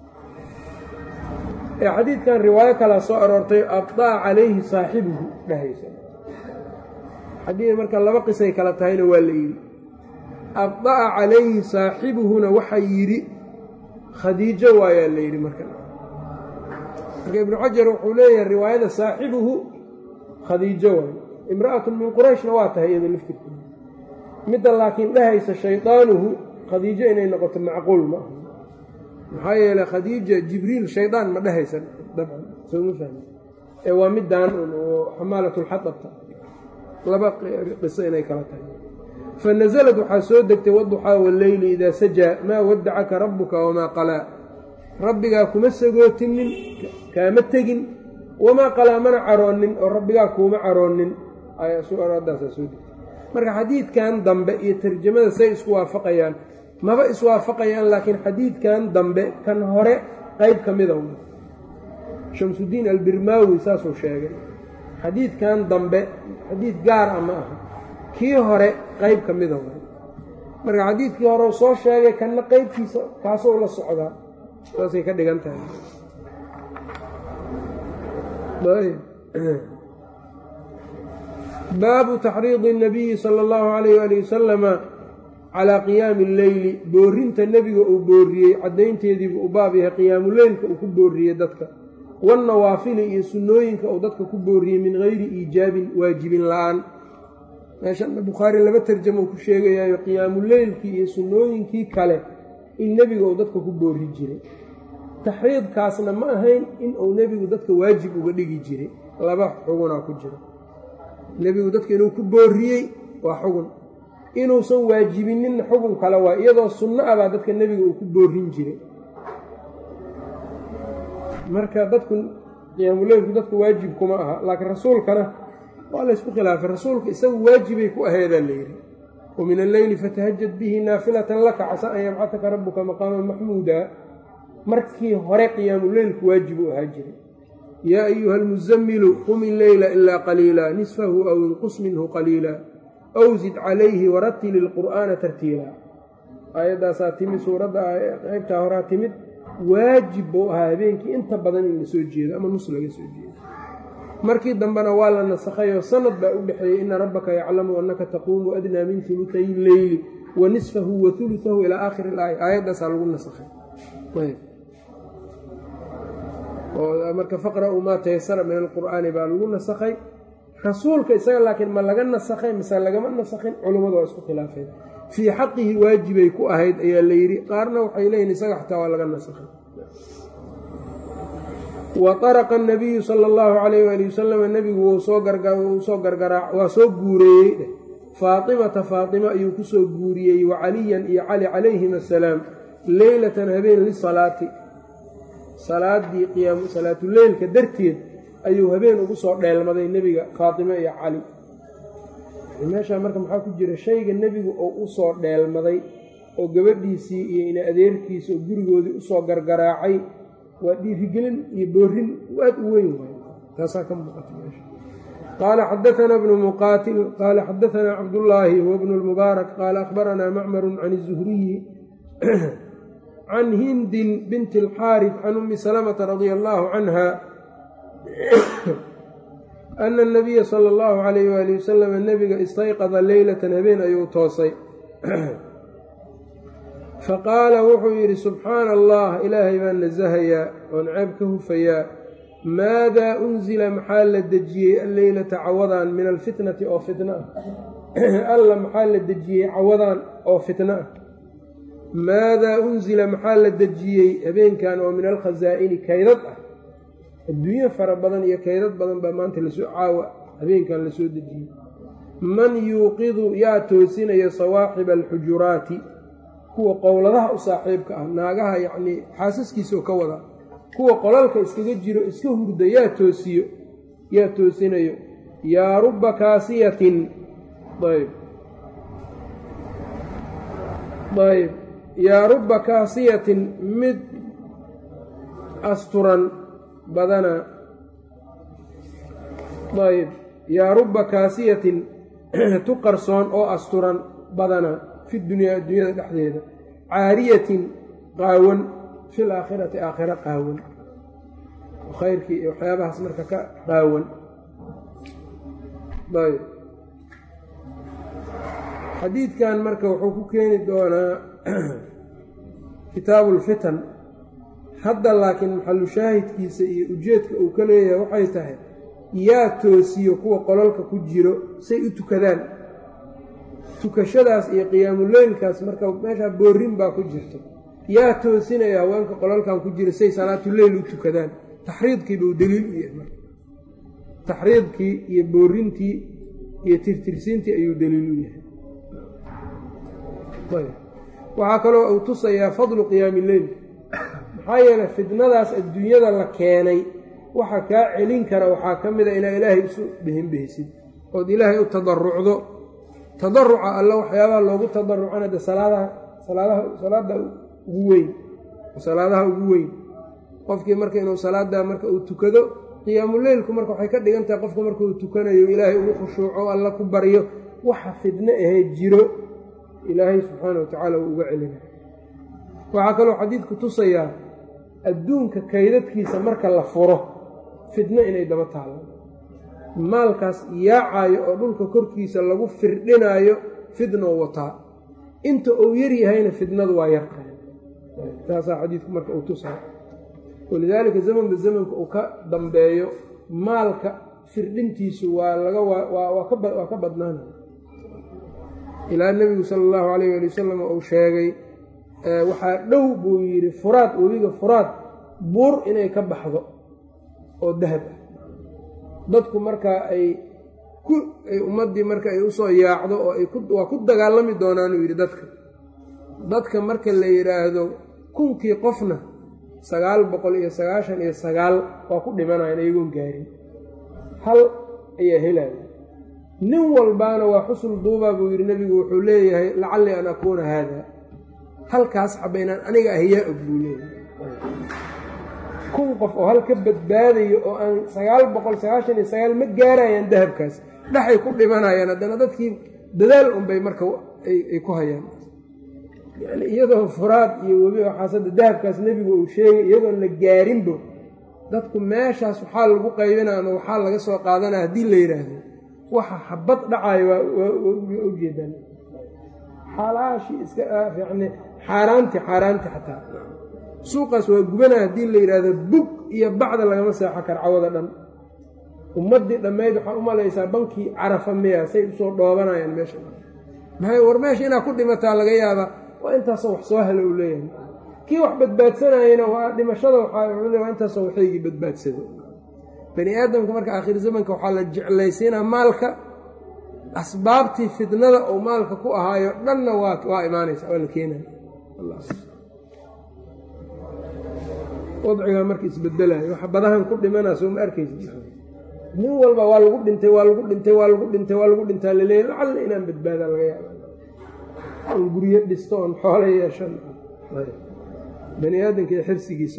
ee xadiidkan riwaayo kalaa soo aroortay abda'a calayhi saaxibuhu dhahaysa xadiid marka laba qisay kala tahayna waa la yidhi abda'a calayhi saaxibuhuna waxaa yidhi khadiijo waayaa la yidhi marka marka ibnu xajar wuxuu leeyahay riwaayada saaxibuhu khadiijo waayo imra'atun min qurayshna waa tahay iyada laftirkeeda midda laakiin dhahaysa shaydaanuhu khadiijo inay noqoto macquul ma aha maxaa yeeley khadiija jibriil shaydaan ma dhahaysa dabcan soo ma fahmi ee waa middaan un oo xamaalatulxadabta laba qiso inay kala tahay fa nasalad waxaa soo degtay waduxaa walleyli idaa sajaa maa waddacaka rabbuka wamaa qalaa rabbigaa kuma sagootinin kaama tegin wamaa qalaa mana caroonin oo rabbigaa kuuma caroonin aadaasaa soo degtay marka xadiidkan dambe iyo tarjamada say isku waafaqayaan maba iswaafaqayaan laakiin xadiidkan dambe kan hore qeyb ka mida shamsudiin albirmaawi saasuu sheegay xadiidkan dambe xadiid gaar ah ma aha kii hore qeyb ka mida marka xadiidkii hore soo sheegay kanna qeybkiisa kaasou la socdaa saasay ka dhigan tahay baabu taxriidi الnabiyi salى اllahu alayh ali wasalama calaa qiyaami alleyli boorinta nebiga uu booriyey caddaynteediibu u baab yahay qiyaamuleylka uu ku booriyey dadka wannawaafili iyo sunnooyinka uu dadka ku booriyey min gayri iijaabin waajibin la-aan meeshan bukhaari laba tarjamo uu ku sheegayaayo qiyaamuleylkii iyo sunnooyinkii kale in nebiga uu dadka ku boori jiray taxriidkaasna ma ahayn in uu nebigu dadka waajib uga dhigi jiray laba xugunaa ku jira nebigu dadka inuu ku booriyey waa xugun inuusan waajibinin xugun kale waa iyadoo sunno ah baa dadka nebiga uu ku boorin jiray marka dadku qiyaamuleylku dadku waajib kuma aha laakiin rasuulkana waa laysku khilaafay rasuulka isagu waajibay ku aheedaa layidhi wa min alleyli fatahajad bihi naafilatan laka casa an yabcataka rabbuka maqaaman maxmuuda markii hore qiyaamuleylku waajib u ahaa jiray yaa ayuha almuzamilu qum illeyla ilaa qaliila nisfahu aw inqus minhu qaliila aw zid calayhi waratili ilqur'aana tartiila aayaddaasaa timid suuradda qaybtaa horaa timid waajib buu ahaa habeenkii inta badan in la soo jeedo ama nus laga soo jeedo markii dambena waa la nasakhayoo sanad baa u dhexeeyey ina rabbaka yaclamu annaka taquumu adnaa min hulutay illeyli wa nisfahu wa hulusahu ilaa aakhiri ilaaya aayaddaasaa lagu nasakhay marka faqra'uu maa tayasara min alqur'aani baa lagu nasakhay rasuulka isaga laakiin ma laga nasakhay mise lagama nasakhin culummadu waa isku khilaafeen fii xaqihi waajibay ku ahayd ayaa la yidhi qaarna waxay leeyihin isaga xataa waa laga nasakhay wa araqa anabiyu sala allahu calayh waali wasalam nebigu wuu soo gargaraa waa soo guureeyey dheh faatimata faatima ayuu ku soo guuriyey wa caliyan iyo cali calayhim assalaam leylatan habeen lisalaati salaadii qiyaam salaatuleylka darteed ayuu habeen ugu soo dheelmaday nebiga faatime iyo cali meeshaa marka maxaa ku jira shayga nebigu oo u soo dheelmaday oo gabadhiisii iyo ina adeerkiisa oo gurigoodii usoo gargaraacay waa dhiirigelin iyo boorin aad u weyn waay taasaa ka muuqata meesha qaala xadaanaa bnu muqaatil qaala xadaanaa cabdullaahi huwa bnu lmubaarak qaala akhbaranaa macmaru can izuhriyi can hindin binti alxaarif can ummi salamata radia allaahu canha ana anabiya sala allahu calayh waali wasalam nebiga istayqada leylatan habeen ayuu toosay faqaala wuxuu yidhi subxaana allah ilaahay baan nasahayaa oon ceeb ka hufayaa maadaa unsila maxaa la dejiyey alleylata cawadaan min alfitnati oo fitna ah alla maxaa la dejiyey cawadaan oo fitna ah maadaa unsila maxaa la dejiyey habeenkan oo min alkhasaa'ini kaydad ah adduunyo fara badan iyo kaydad badan baa maanta lasoo caawa habeenkan lasoo dejiyey man yuuqidu yaa toosinaya sawaaxiba alxujuraati kuwa qowladaha u saaxiibka ah naagaha yacnii xaasaskiisao ka wada kuwa qolalka iskaga jiro iska hurda yaa toosiyo yaa toosinayo yaa rubba kaasiyatin ayb ayb yaa rubba kaasiyatin mid asturan badana ayb yaa rubba kaasiyatin tu qarsoon oo asturan badana fi dunyaa adduunyada dhexdeeda caariyatin qaawan fil aakhirati aakhira qaawan khayrkii iyo waxyaabahaas marka ka qaawan ayb xadiidkan marka wuxuu ku keeni doonaa kitaabu lfitan hadda laakiin maxalu shaahidkiisa iyo ujeedka uu ka leeyahay waxay tahay yaa toosiyo kuwa qolalka ku jiro say u tukadaan tukashadaas iyo qiyaamuleylkaas marka meeshaa boorin baa ku jirto yaa toosinaya haweenka qolalkan ku jira say salaatuleyl u tukadaan taxriidkiiba uu daliil u yahay marka taxriidkii iyo boorintii iyo tirtirsiintii ayuu daliil u yahay waxaa kaloo uu tusayaa fadlu qiyaami leyl maxaa yeelay fidnadaas adduunyada la keenay waxa kaa celin kara waxaa ka mid a inaa ilaahay isu behinbehsid ood ilaahay u tadarucdo tadaruca alla waxyaabaha loogu tadarucana de salaadaha salaadaha salaada ugu weyn salaadaha ugu weyn qofkii marka inuu salaada marka uu tukado qiyaamuleylku marka waxay ka dhigan tahay qofka marka uu tukanayo ilaahay ugu khushuuco alla ku baryo waxa fidno ahee jiro ilaahay subxaana wa tacaala uu uga celina waxaa kaloo xadiidku tusayaa adduunka kaydadkiisa marka la furo fidno inay daba taalo maalkaas yaacaayo oo dhulka korkiisa lagu firdhinaayo fidnoo wataa inta uu yaryahayna fidnadu waa yartahay taasaa xadiidku marka uu tusaa walidaalika zamanba zamanka uu ka dambeeyo maalka firdhintiisu waa laga waa ka badnaanaya ilaa nebigu sala allahu calayh ali wasalam uu sheegay waxaa dhow buu yidhi furaad webiga furaad buur inay ka baxdo oo dahab ah dadku markaa ay ku ay ummaddii marka ay usoo yaacdo oo ay waa ku dagaalami doonaanuu yidhi dadka dadka marka la yidhaahdo kunkii qofna sagaal boqol iyo sagaashan iyo sagaal waa ku dhimanayan iyagoon gaarin hal ayaa helaya nin walbaana waa xusul duubaa buu yidhi nebigu wuxuu leeyahay lacallii an akuuna haada halkaas xaba inaan aniga ahyaa og buu leeyahay kun qof oo hal ka badbaadayo oo aan sagaal boqol sagaashan iyo sagaal ma gaarayaan dahabkaas dhexay ku dhimanayaan haddana dadkii dadaal unbay marka ay ku hayaan yani iyadoo furaad iyo webi waxaasada dahabkaas nebigu uu sheegay iyadoon la gaarinbo dadku meeshaas waxaa lagu qaybinaa ama waxaa laga soo qaadanaa haddii la yidhaahdo waxa habad dhacayo waa ujeedaan xalaashii iska yani xaaraanti xaaraanti xataa suuqaas waa gubanaa haddii la yidhaahdo bug iyo bacda lagama seexo kar cawada dhan ummaddii dhammayd waxaa u malaysaa bankii carafa miya say usoo dhoobanayaan meesha maxay war meesha inaa ku dhimataa laga yaabaa waa intaasoo wax soo helo uu leeyahay kii wax badbaadsanayana waa dhimashada waxaa waa intaasoo waxaygii badbaadsado bani aadamka marka aakhir zamanka waxaa la jeclaysiinaa maalka asbaabtii fitnada oo maalka ku ahaayo dhanna waa waa imaanaysa waa la keenaya wadcigaa marka isbedelayo waxa badahan ku dhimanaa soo ma arkaysa nin walba waa lagu dhintay waa lagu dhintay waa lagu dhintay waa lagu dhintaa laleeyahy lacalla inaan badbaadaa laga yaaba oon guryo dhisto oon xoolo yeeshan bani aadamka iyo xirsigiisa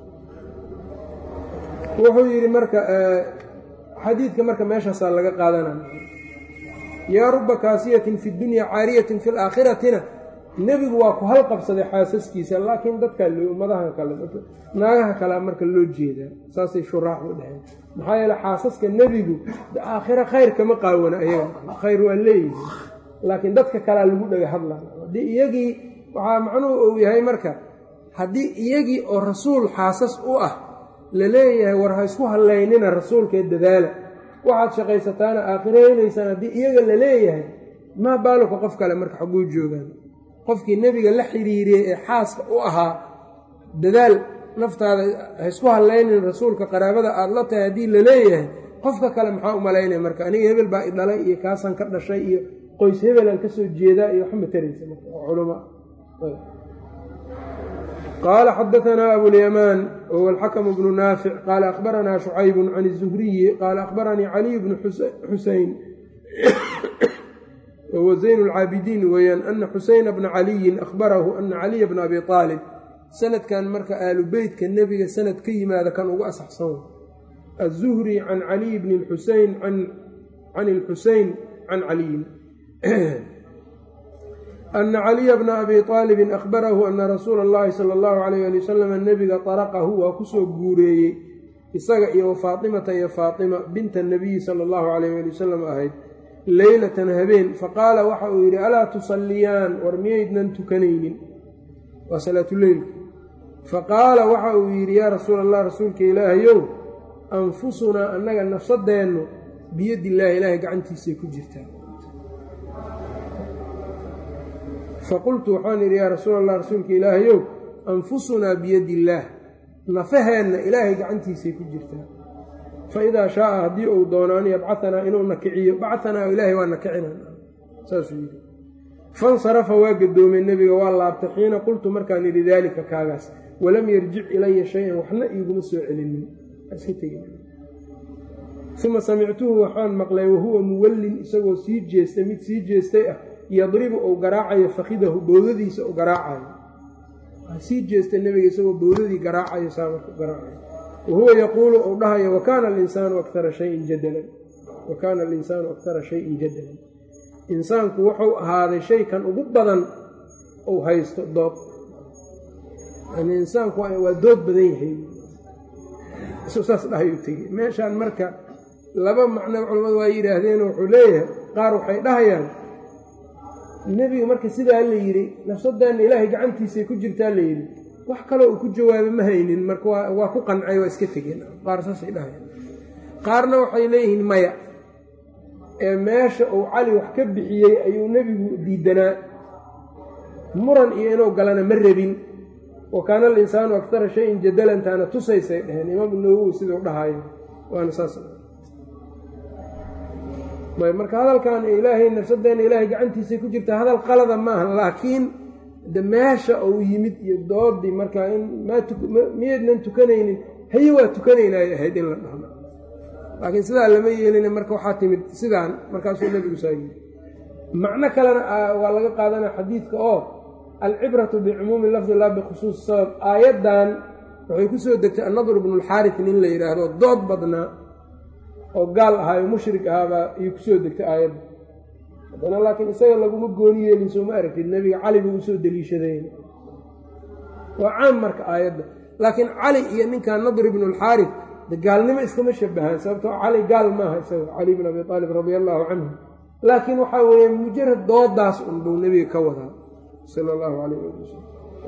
wuxuu yidhi marka xadiidka marka meeshaasaa laga qaadanaya yaa ruba kaasiyatin fi dunya caariyatin fi laakhiratina nebigu waa ku halqabsaday xaasaskiisa laakiin dadkaa loo ummadaha kale naagaha kalea marka loo jeedaa saasay shuraaxdu dheheen maxaa yeele xaasaska nebigu aakhira khayr kama qaawana ayaga khayr waa leeyihi laakiin dadka kalea lagu dhaga hadlaa haddii iyagii waxaa macnuhu uu yahay marka haddii iyagii oo rasuul xaasas u ah la leeyahay war ha isku hallaynina rasuulkee dadaala waxaad shaqaysataana aakhiro helaysaan haddii iyaga la leeyahay maa baaluka qof kale marka xagguu joogaan qofkii nebiga la xidhiiriyey ee xaaska u ahaa dadaal naftaada ha isku hallaynin rasuulka qaraabada aada la tahay haddii la leeyahay qofka kale maxaa u malaynaya marka aniga hebel baa i dhalay iyo kaasaan ka dhashay iyo qoys hebelaan ka soo jeedaa iyo waxma taraysa marka culama qaala xadaanaa abulyamaan wahuwa alxakamu bnu naafic qaala akhbaranaa shucaybun can izuhriyi qaala akhbaranii caliy bnu xuseyn wahuwa zayn lcaabidiin weeyaan ana xuseyna bna caliyin akhbarahu ana caliya bna abi aalib sanadkan marka aalu beytka nebiga sanad ka yimaada kan ugu asaxsan azuhri can caliy bni xuseyn can ilxuseyn can caliyin ana caliya bna abi aalibin akhbarahu ana rasuula اllahi sala allahu alayh ali wasalam nebiga طaraqahu waa kusoo guureeyey isaga iyo faatimata iyo faatima binta nabiyi sala allahu alayh ali wasalam ahayd leylatan habeen faqaala waxa uu yidhi alaa tusalliyaan war miyaydnan tukanaynin waa salaatuleylka faqaala waxa uu yidhi yaa rasuula allah rasuulka ilaahayow anfusunaa annaga nafsadeennu biyadillaahi ilaahay gacantiisay ku jirtaa faqultu waxaan idhi yaa rasuula allah rasuulka ilaahayow anfusunaa biyadi illaah nafaheenna ilaahay gacantiisay ku jirtaa fa idaa shaaa haddii uu doono an yabcaanaa inuu nakiciyo bacanaa ilaahay waa nakicina saasuu yidhi fansarafa waa gadoomay nebiga waa laabtay xiina qultu markaan idhi daalika kaagaas walam yarjic ilaya shay-an waxna iiguma soo celinin uma samictuhu waxaan maqlay wahuwa muwallin isagoo sii jeestay mid sii jeestay ah yadribu uu garaacayo fakidahu bowdadiisa u garaacayo sii jeestay nebiga isagoo bowdadii garaacayo saamarka garaacayo wahuwa yaquulu uu dhahayo wakaana alinsaanu akara shayin jadalan wa kaana alinsaanu akara shayin jadalan insaanku wuxuu ahaaday shay kan ugu badan uu haysto dood yani insaanku waa dood badan yahay saas dhahayuu tegey meeshaan marka laba macno culamadu waa yidhaahdeen wuxuu leeyahay qaar waxay dhahayaan nebiga marka sidaa la yidhi nafsadeenna ilaahay gacantiisay ku jirtaa la yidhi wax kaloo uu ku jawaabo ma haynin marka waa ku qancay waa iska tegeen qaar saasay dhahayaan qaarna waxay leeyihiin maya ee meesha uu cali wax ka bixiyey ayuu nebigu diidanaa muran iyo inuu galana ma rabin wa kaana alinsaanu akara shayin jadalantaana tusaysay dheheen imaamu nawowi siduu dhahayo waana saas marka hadalkan ilaahay nafsadeenna ilaahay gacantiisay ku jirta hadal qalada maaha laakiin de meesha uu yimid iyo doodii marka in miyaydnan tukanaynin haye waa tukanaynay ahayd in la dhahno laakiin sidaa lama yeelin marka waxaa timid sidaan markaasuu nebigu saa yiri macno kalena waa laga qaadanaya xadiidka oo alcibratu bicumuumi lafdi laa bikhusuusi sabab aayaddan waxay ku soo degtay annadr bnulxaaris nin la yidhaahdo dood badnaa oo gaal ahaayo mushrik ahaabaa ayuu kusoo degtay aayadda haddana laakiin isaga laguma gooni yeelin sooma aragtid nebiga cali buu usoo deliishadayn waa caam marka aayadda laakiin cali iyo ninkan nadr ibnulxaaris de gaalnimo iskama shabahaan sababtoo cali gaal maaha isaga cali bn abi aalib radia allaahu canhu laakiin waxaa weeye mujarad doodaas un buu nebiga ka wadaa sala allahu calayh ali wasalam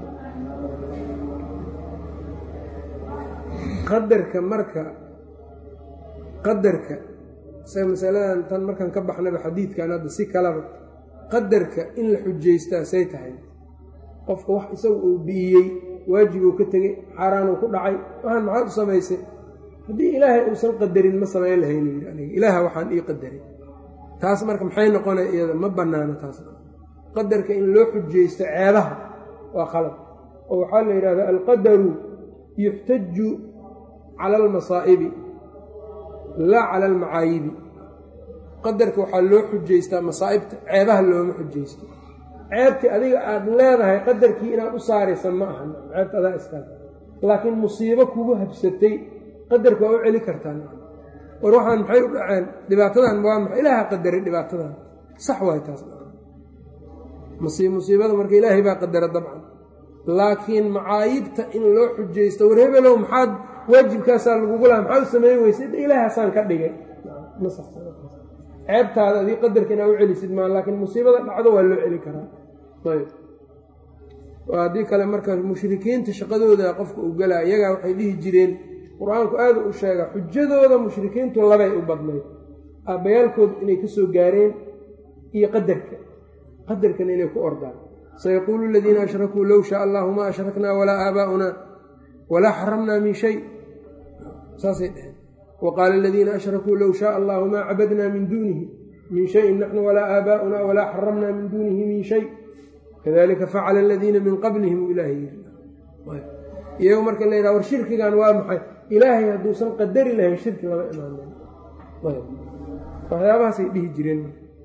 qadarka marka qadarka isaga masaladan tan markaan ka baxnaba xadiidkan hadda si kalaba qadarka in la xujaystaa say tahay qofka wax isaga uu bi'iyey waajibuu ka tegey xaaraanuu ku dhacay waxaan maxaad u samaysay haddii ilaahay uusan qadarin ma samayn lahaynu yidhi aniga ilaaha waxaan ii qadaray taas marka maxay noqonay iyada ma bannaano taas qadarka in loo xujaysto ceebaha waa khalad oo waxaa la yidhahdaa alqadaru yuxtaju cala almasaa'ibi laa cala almacaayibi qadarka waxaa loo xujaystaa masaa'ibta ceebaha looma xujaysto ceebtii adiga aada leedahay qadarkii inaad u saaraysa ma aha ceebta adaa iskale laakiin musiibo kugu habsatay qadarka waa u celi kartaa war waxaan maxay u dhaceen dhibaatadan waa maxay ilaaha qadaray dhibaatadan sax waay taas musiibada marka ilaahay baa qadara dabcan laakiin macaayibta in loo xujaysto war hebelow maxaad waajibkaasaa lagugu laha maxaa u sameyn weysa ilaahasaan ka dhigay ceebtaada adii qadarka inaa u celisid maa laakiin musiibada dhacdo waa loo celi karaa ayb haddii kale marka mushrikiinta shaqadooda qofka u galaa iyagaa waxay dhihi jireen qur-aanku aada u sheega xujadooda mushrikiintu labay u badnayd aabbayaalkooda inay ka soo gaareen iyo qadarka qadarkana inay ku ordaan sayaquulu aladiina ashrakuu low shaa allahu maa ashraknaa walaa aabaa'unaa walaa xaramnaa min shay saasay dheheen wa qaala aladiina ashrakuu low shaaa allahu maa cabadnaa min duunihi min shayin naxnu walaa aabaa'unaa walaa xaramnaa min duunihi min shay kadalika facala aladiina min qablihim ilaahay iyago marka la yidhaha war shirkigan waa maxay ilaahay hadduusan qadari lahayn shirki lama imaaneen waxyaabahaasay dhihi jireen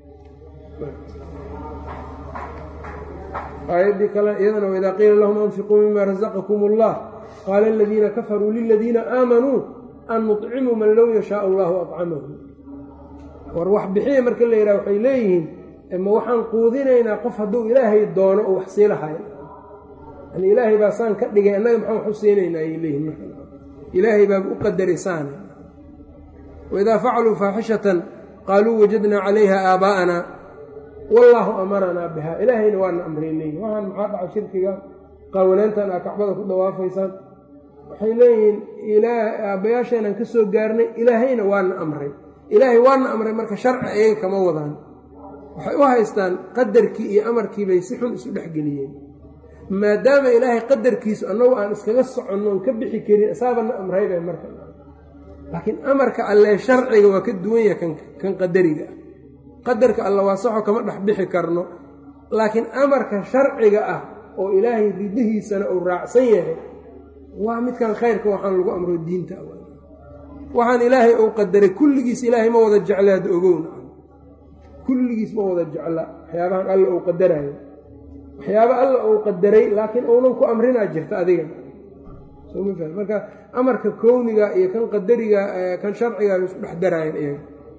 aayaddii kale iyadana waidaa qiila lahum anfiquu mima razaqakum allah qaala aladiina kafaruu liladiina aamanuu an nuطcimu man low yashaau allahu acamahu war wax bixiya marka la yidhaha waxay leeyihiin ma waxaan quudinaynaa qof hadduu ilaahay doono oo wax sii lahay yani ilaahay baa saan ka dhigay annaga maxaan wax u siinaynaa ayay leeyihin ilaahay baaba u qadaray saana waidaa facaluu faaxishatan qaaluu wajadnaa calayha aabaa'ana wallaahu amaranaa bihaa ilaahayna waana amray leeyihin waxaan maxaa dhaca shirkiga qaawanaantan aa kacbada ku dhawaafaysaan waxay leeyihiin aabbayaasheenaan ka soo gaarnay ilaahayna waana amray ilaahay waana amray marka sharci ayaga kama wadaan waxay u haystaan qadarkii iyo amarkii bay si xun isu dhexgeliyeen maadaama ilaahay qadarkiisu annagu aan iskaga soconnoon ka bixi karin isaabana amraybay marka laakiin amarka allee sharciga waa ka duwan yahay kan qadariga ah qadarka alle waa saxo kama dhex bixi karno laakiin amarka sharciga ah oo ilaahay ridihiisana uu raacsan yahay waa midkan khayrka waxaan lagu amro diinta waxaan ilaahay uu qadaray kulligiis ilaahay ma wada jeclaada ogowna kulligiis ma wada jecla waxyaabahan alla uu qadarayo waxyaaba alla uu qadaray laakiin uunan ku amrinaa jirta adiga marka amarka kowniga iyo kan qadariga kan sharciga isku dhex daraayeen iyaga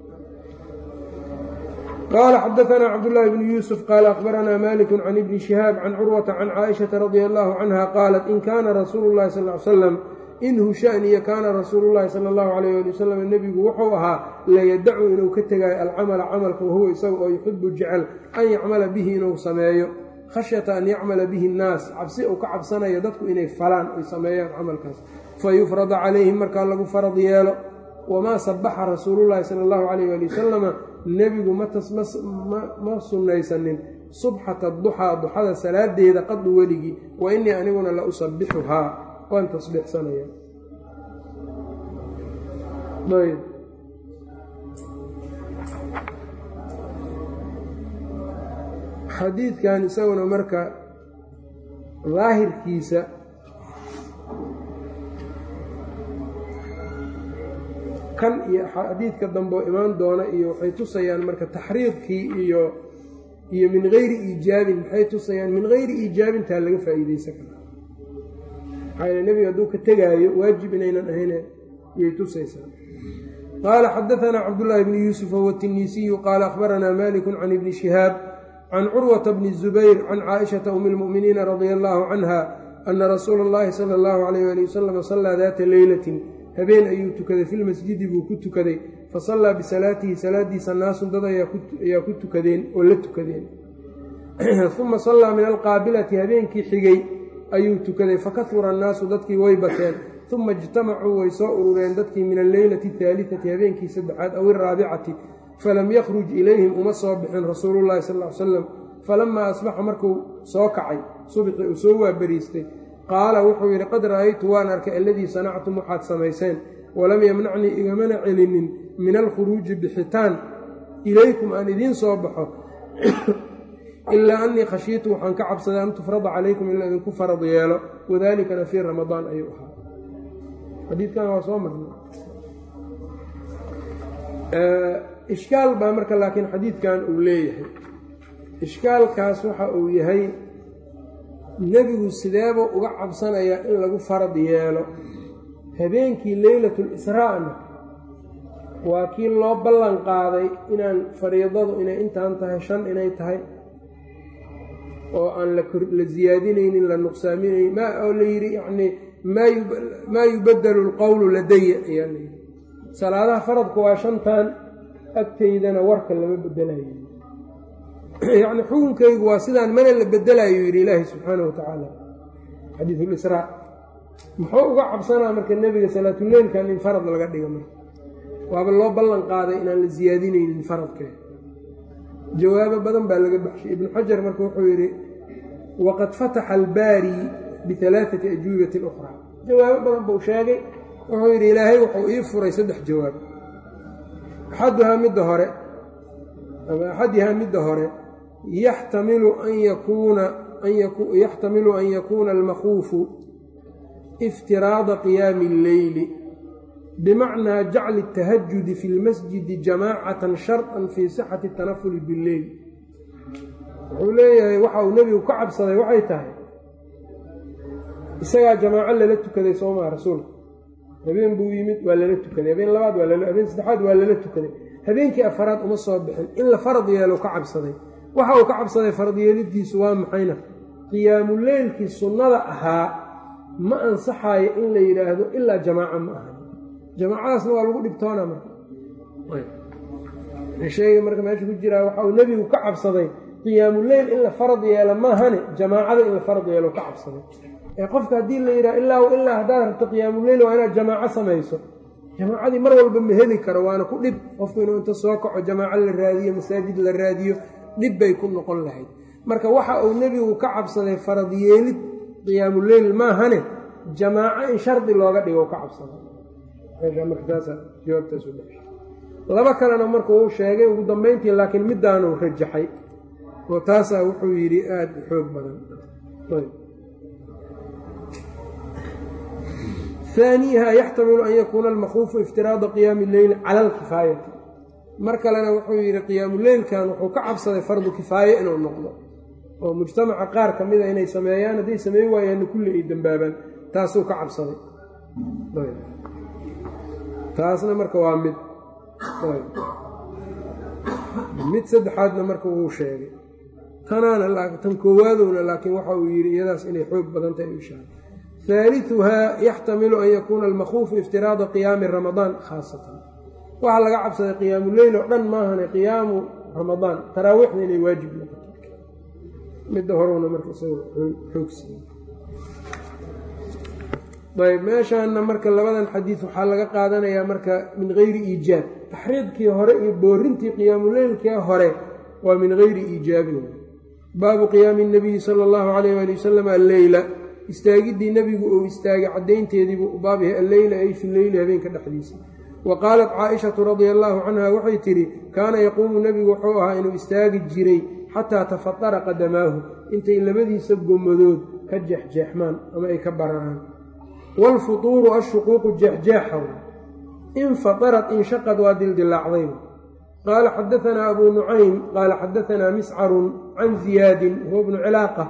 qaala xadaanaa cabdullaahi bnu yuusuf qaala akhbaranaa maliku can ibni shihaab can curwata can caaishata radia allahu canha qaalat in kaana rasuulu llahi sal l salam in hushaaniya kaana rasuulu llahi sala allahu calayh ali wasalam nebigu wuxuu ahaa layadacu inuu ka tegaayo alcamala camalka wahuwa isaga oo yuxibu jecel an yacmala bihi inuu sameeyo khashyata an yacmala bihi annaas cabsi uu ka cabsanayo dadku inay falaan ay sameeyaan camalkaas fa yufrada calayhim markaa lagu farad yeelo wamaa sabaxa rasuulullahi sala allahu calayh ali wasalama nebigu ma sunnaysanin subxata duxaa duxada salaadeeda qadu weligii wa innii aniguna la usabixuhaa waan tasbiixsanaya ayb xadiidkan isaguna marka daahirkiisa kan iyo xadiidka dambe oo imaan doona iyo waxay tusayaan marka taxriidkii iyo iyo min geyri iijaabin maxay tusayaan min geyri iijaabintaa laga faa'iideysan kara maxaa yeel nebiga hadduu ka tegaayo waajib inaynan ahayne yay tusaysaa qaala xadaanaa cabdullaahi bni yuusuf huwa tiniisiyu qaala akhbaranaa maliku can ibni shihaab can curwata bni zubayr can caaishata umi lmu'miniina radia allaahu canha ana rasuula اllahi sala allahu alayh ali wasalam sallaa daata leylatin habeen ayuu tukaday filmasjidi buu ku tukaday fa sallaa bisalaatihi salaadiisa naasun dad ayaa ku tukadeen oo la tukadeen uma sallaa min alqaabilati habeenkii xigay ayuu tukaday fakahura annaasu dadkii way bateen uma ijtamacuu way soo urureen dadkii min alleylati ahaalitati habeenkii saddexaad aw iraabicati falam yakhruj ilayhim uma soo bixin rasuulullahi sal ly salam falamaa asbaxa markuu soo kacay subxii uu soo waabariistay qaala wuxuu yidhi qad ra'aytu waan arkay alladii sanactum waxaad samayseen walam yamnacnii igamana celinin min alkhuruuji bixitaan ilaykum aan idiin soo baxo ilaa annii khashiitu waxaan ka cabsaday an tufrada calaykum in la idinku farad yeelo wadaalikana fii ramadaan ayuu ahaa xadiidkan waa soo marnay ishkaal baa marka laakiin xadiidkan uu leeyahay ishkaalkaas waxa uu yahay nebigu sideebuu uga cabsanayaa in lagu farad yeelo habeenkii leylatul israa'na waa kii loo ballan qaaday inaan fariidadu inay intaan tahay shan inay tahay oo aan la siyaadinaynin la nuqsaaminaynin oo la yidhi yacnii maa yubadelu alqowlu ladaya ayaa la yidhi salaadaha faradku waa shantan agtaydana warka lama bedelayo yacni xukunkaygu waa sidaan mana la bedelayo yidhi ilaahi subxaanahu watacaala xadiisulisraa muxuu uga cabsanaa marka nebiga salaatuleylkan in farad laga dhigo marka waaba loo ballan qaaday inaan la siyaadinaynin faradkee jawaabo badan baa laga baxshay ibnu xajar marka wuxuu yidhi waqad fataxa albaari bialaaati ajwibatin ukhraa jawaabo badan buu sheegay wuxuu yidhi ilaahay wuxuu ii furay saddex jawaab axaduhaa midda hore ama axadihaa midda hore yaxtamilu an yakuuna yaxtamilu an yakuuna almakhuufu iftiraada qiyaami alleyli bimacnaa jacli اtahajudi fi lmasjidi jamaacatan sharطan fii sixati اtanafuli billeyl wuxuu leeyahay waxa uu nebigu ka cabsaday waxay tahay isagaa jamaaco lala tukaday soomaa rasuulka habeen buu yimid waa lala tukaday habeen labaad waa habeen saddexaad waa lala tukaday habeenkii afaraad uma soo bixin in la farad yeelo ka cabsaday waxa uu ka cabsaday farad yeelidiisu waa maxayna qiyaamuleylkii sunnada ahaa ma ansaxaayo in la yidhaahdo ilaa jamaaca ma aha jamaacadaasna waa lagu dhibtoona marka sheega marka meesha ku jiraa waxa uu nebigu ka cabsaday qiyaamuleyl in la farad yeelo maahane jamaacada in la farad yeelo ka cabsaday ee qofka haddii la yidhaha ilaa ilaa haddaad rabto qiyaamuleyl waa inaad jamaaco samayso jamaacadii mar walba ma heli karo waana ku dhib qofku inuu inta soo kaco jamaaco la raadiyo masaajid la raadiyo dhib bay ku noqon lahayd marka waxa uu nebigu ka cabsaday farad yeelid qiyaamuleyl maahane jamaaco in shardi looga dhigo ka cabsaday laba kalena marka uu sheegay ugu dambeyntii laakiin midaanuu rajaxay oo taasaa wuxuu yidhi aada u xoog badan haaniiha yaxtamilu an yakuuna almakhuufu iftiraada qiyaami leyli cala alkifaayati mar kalena wuxuu yidhi qiyaamuleylkan wuxuu ka cabsaday fardu kifaaye inuu noqdo oo mujtamaca qaar ka mida inay sameeyaan hadday sameyn waayaanna kulli ay dembaabaan taasuu ka cabsaday taasna marka waa mid mid saddexaadna marka wuu sheegay tanaana tan koowaadowna laakiin waxa uu yidhi iyadaas inay xoog badan tahay ishaara haaliuhaa yaxtamilu an yakuuna almakhuufu iftiraada qiyaami ramadaan khaasatan waxaa laga cabsaday qiyaamuleyl oo dhan maahane qiyaamu ramadaan taraawiixda inay waajib noqoto midda horowna marka isaga xoogsiiye ayb meeshaana marka labadan xadiid waxaa laga qaadanayaa marka min geyri iijaab taxriidkii hore iyo boorintii qiyaamuleylkii hore waa min geyri iijaabin baabu qiyaami nabiyi sala allahu calayh ali wasalam alleyla istaagiddii nebigu uu istaagay caddaynteediibuu u baab yahay alleyla ay fi leyli habeenka dhexdiisa wa qaalat caaishatu radia allaahu canha waxay tidhi kaana yaquumu nebigu wuxuu ahaa inuu istaagi jiray xataa tafatara qadamaahu intay labadiisa gomadood ka jeexjeexmaan ama ay ka bararaan waalfutuuru ashuquuqu jeexjeexa infatarat inshaqad waa dildilaacday qaala xadaanaa abuu nucaym qaala xadaanaa miscarun can ziyaadin huwa bnu cilaaqa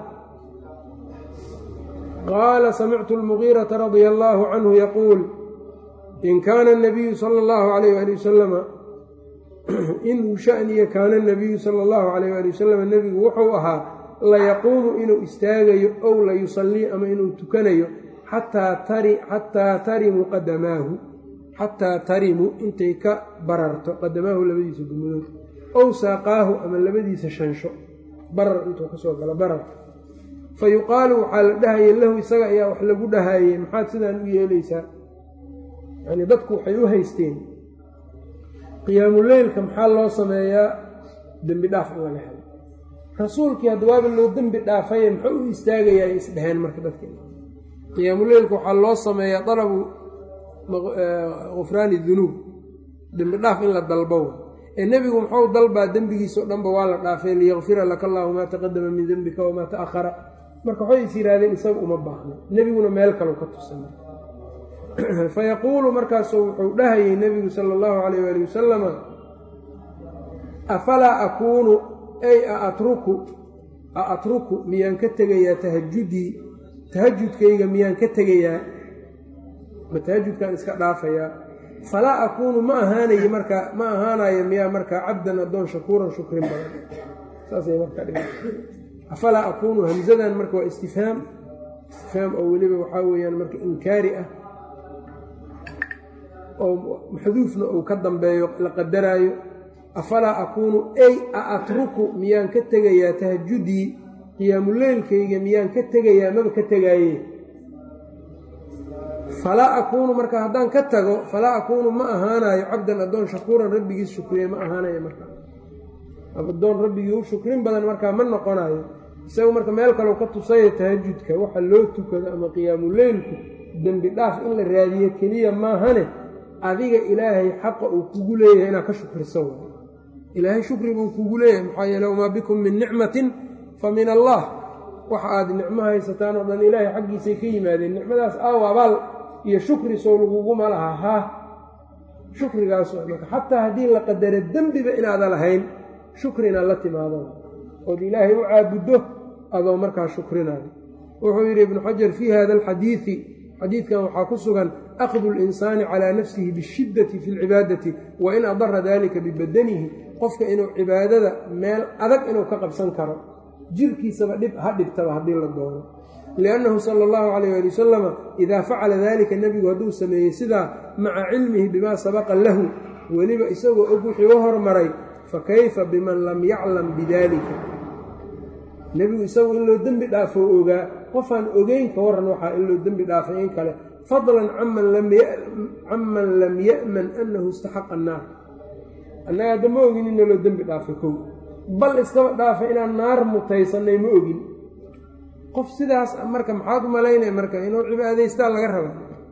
qaala samictu almugiirata radia allaahu canhu yaquul in kaana anabiyu sala allahu calayh ali wasalama inuu shaniya kaana nabiyu sala allahu calayh ali wasalam nebigu wuxuu ahaa layaquumu inuu istaagayo ow la yusallii ama inuu tukanayo xataa tarimu qadamaahu xataa tarimu intay ka bararto qadamaahu labadiisa gumadood ow saaqaahu ama labadiisa shansho barar intuu kasoo galo barar fa yuqaalu waxaa la dhahaya lahu isaga ayaa wax lagu dhahayey maxaad sidaan u yeelaysaa yani dadku waxay u haysteen qiyaamuleylka maxaa loo sameeyaa dembi dhaaf in laga helo rasuulkii haddawaaba loo dembi dhaafaye muxuu u istaagayaa ay isdheheen marka dadka qiyaamuleylka waxaa loo sameeyaa dalabu gufraani dunuub dembi dhaaf in la dalbo ee nebigu muxuu dalbaa dembigiisao dhanba waa la dhaafay liyakfira laka allaahu maa taqadama min dembika wamaa ta'ahara marka waxay is yidhaahdeen isaga uma baahno nebiguna meel kalau ka tusan fayaquulu markaasu wuxuu dhahayay nebigu sala allahu calayh waali wasalama afalaa akuunu ay aatruku a atruku miyaan ka tegayaa tahajudii tahajudkayga miyaan ka tegayaa ma tahajudkaan iska dhaafayaa falaa akuunu ma ahaanayo markaa ma ahaanayo miyaa markaa cabdan addoon shakuuran shukrin badan saasay markaa dhiga afalaa akuunu hamsadan marka waa istifhaam istifhaam oo weliba waxaa weeyaan marka inkaari ah oo maxduufna uu ka dambeeyo la qadaraayo afalaa akuunu ay a atruku miyaan ka tegayaa tahajudii qiyaamuleylkayga miyaan ka tegayaa maba ka tegaaye falaa akuunu marka haddaan ka tago falaa akuunu ma ahaanayo cabdan addoon shakuuran rabbigiis shukriye ma ahaanayo marka addoon rabbigii u shukrin badan markaa ma noqonayo isagu marka meel kaleu ka tusaya tahajudka waxa loo tukado ama qiyaamuleylku dembi dhaaf in la raadiyo keliya maahane adiga ilaahay xaqa uu kugu leeyahay inaad ka shukriso w ilaahay shukri buu kugu leeyahay maxaa yeele wamaa bikum min nicmatin fa min allah waxa aad nicmo haysataan oo dhan ilaahay xaggiisay ka yimaadeen nicmadaas aaw abaal iyo shukri sow laguguma laha haa shukrigaas marka xataa haddii la qadaro dembiba inaada lahayn shukri inaad la timaado ood ilaahay u caabuddo adoo markaa shukrinayo wuxuu yidhi ibnu xajar fii hada alxadiidi xadiidkan waxaa ku sugan akhdu linsaani calaa nafsihi bishiddati fi lcibaadati wa in adara dalika bibadanihi qofka inuu cibaadada meel adag inuu ka qabsan karo jirkiisaba dhib ha dhibtaba haddii la doono liannahu sala allahu calayh ali wasalama idaa facala dalika nebigu hadduu sameeyey sidaa maca cilmihi bimaa sabaqa lahu weliba isagoo og wixii u hormaray fa kayfa biman lam yaclam bidalika nebigu isagu in loo dembi dhaafo ogaa qofaan ogeyn ka waran waxaa in loo dembi dhaafay in kale fadlan caman lam ya'man annahu istaxaqa annaar annaga hadda ma ogin inna loo dembi dhaafay kow bal iskaba dhaafay inaan naar mutaysannay ma ogin qof sidaas marka maxaad u malaynaya marka inuu cibaadaystaa laga raba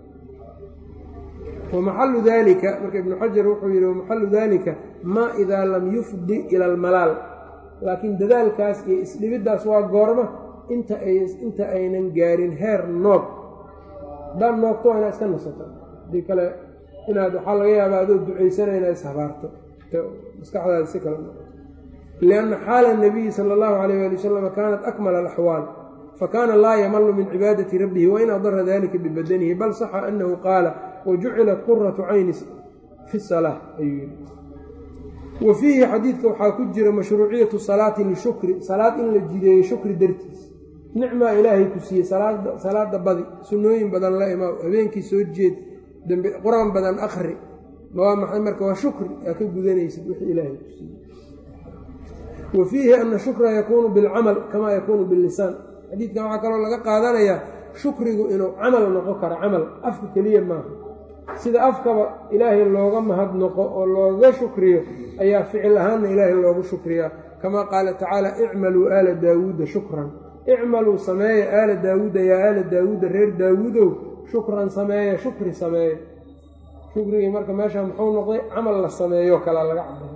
wamaxalu dalika marka ibnu xajar wuxuu yidhi wamaxalu dalika maa idaa lam yufdi ila almalaal laakiin dadaalkaas iyo isdhibiddaas waa goorma inta inta aynan gaarin heer noog haddaan noogto waa inaad iska nasato haddii kale inaad waxaa laga yaabaa adoo ducaysana inaad ishabaarto maskaxdaada si kale lianna xaala nabiyi sala allahu calayh ali wasalam kaanat akmala alaxwaal fakaana laa yamalu min cibaadati rabbihi wain adara dalika bibadanihi bal saxa annahu qaala wajucilat quratu cayni fi salaa ayuu yidhi wa fiihi xadiidka waxaa ku jira mashruuciyatu salaati lishukri salaad in la jideeyo shukri dartiis nicmaa ilaahay ku siiyey salaada badi sunnooyin badan la imaa habeenkii soo jeed dambe qur-aan badan akhri waa maxay marka waa shukri aa ka gudanaysid wixii ilaahay ku siiyey wa fiihi ana shukra yakuunu bilcamal kamaa yakuunu billisaan xadiidkan waxaa kaloo laga qaadanayaa shukrigu inuu camal noqon karo camal afka keliya maaha sida afkaba ilaahay looga mahadnoqo oo looga shukriyo ayaa ficil ahaanna ilaahay loogu shukriyaa kamaa qaala tacaala icmaluu aala daawuuda shukran icmaluu sameeya aala daawuuda yaa aala daawuuda reer daawuudow shukran sameeya shukri sameeya shukrigii marka meesha muxuu noqday camal la sameeyo kalaa laga cabara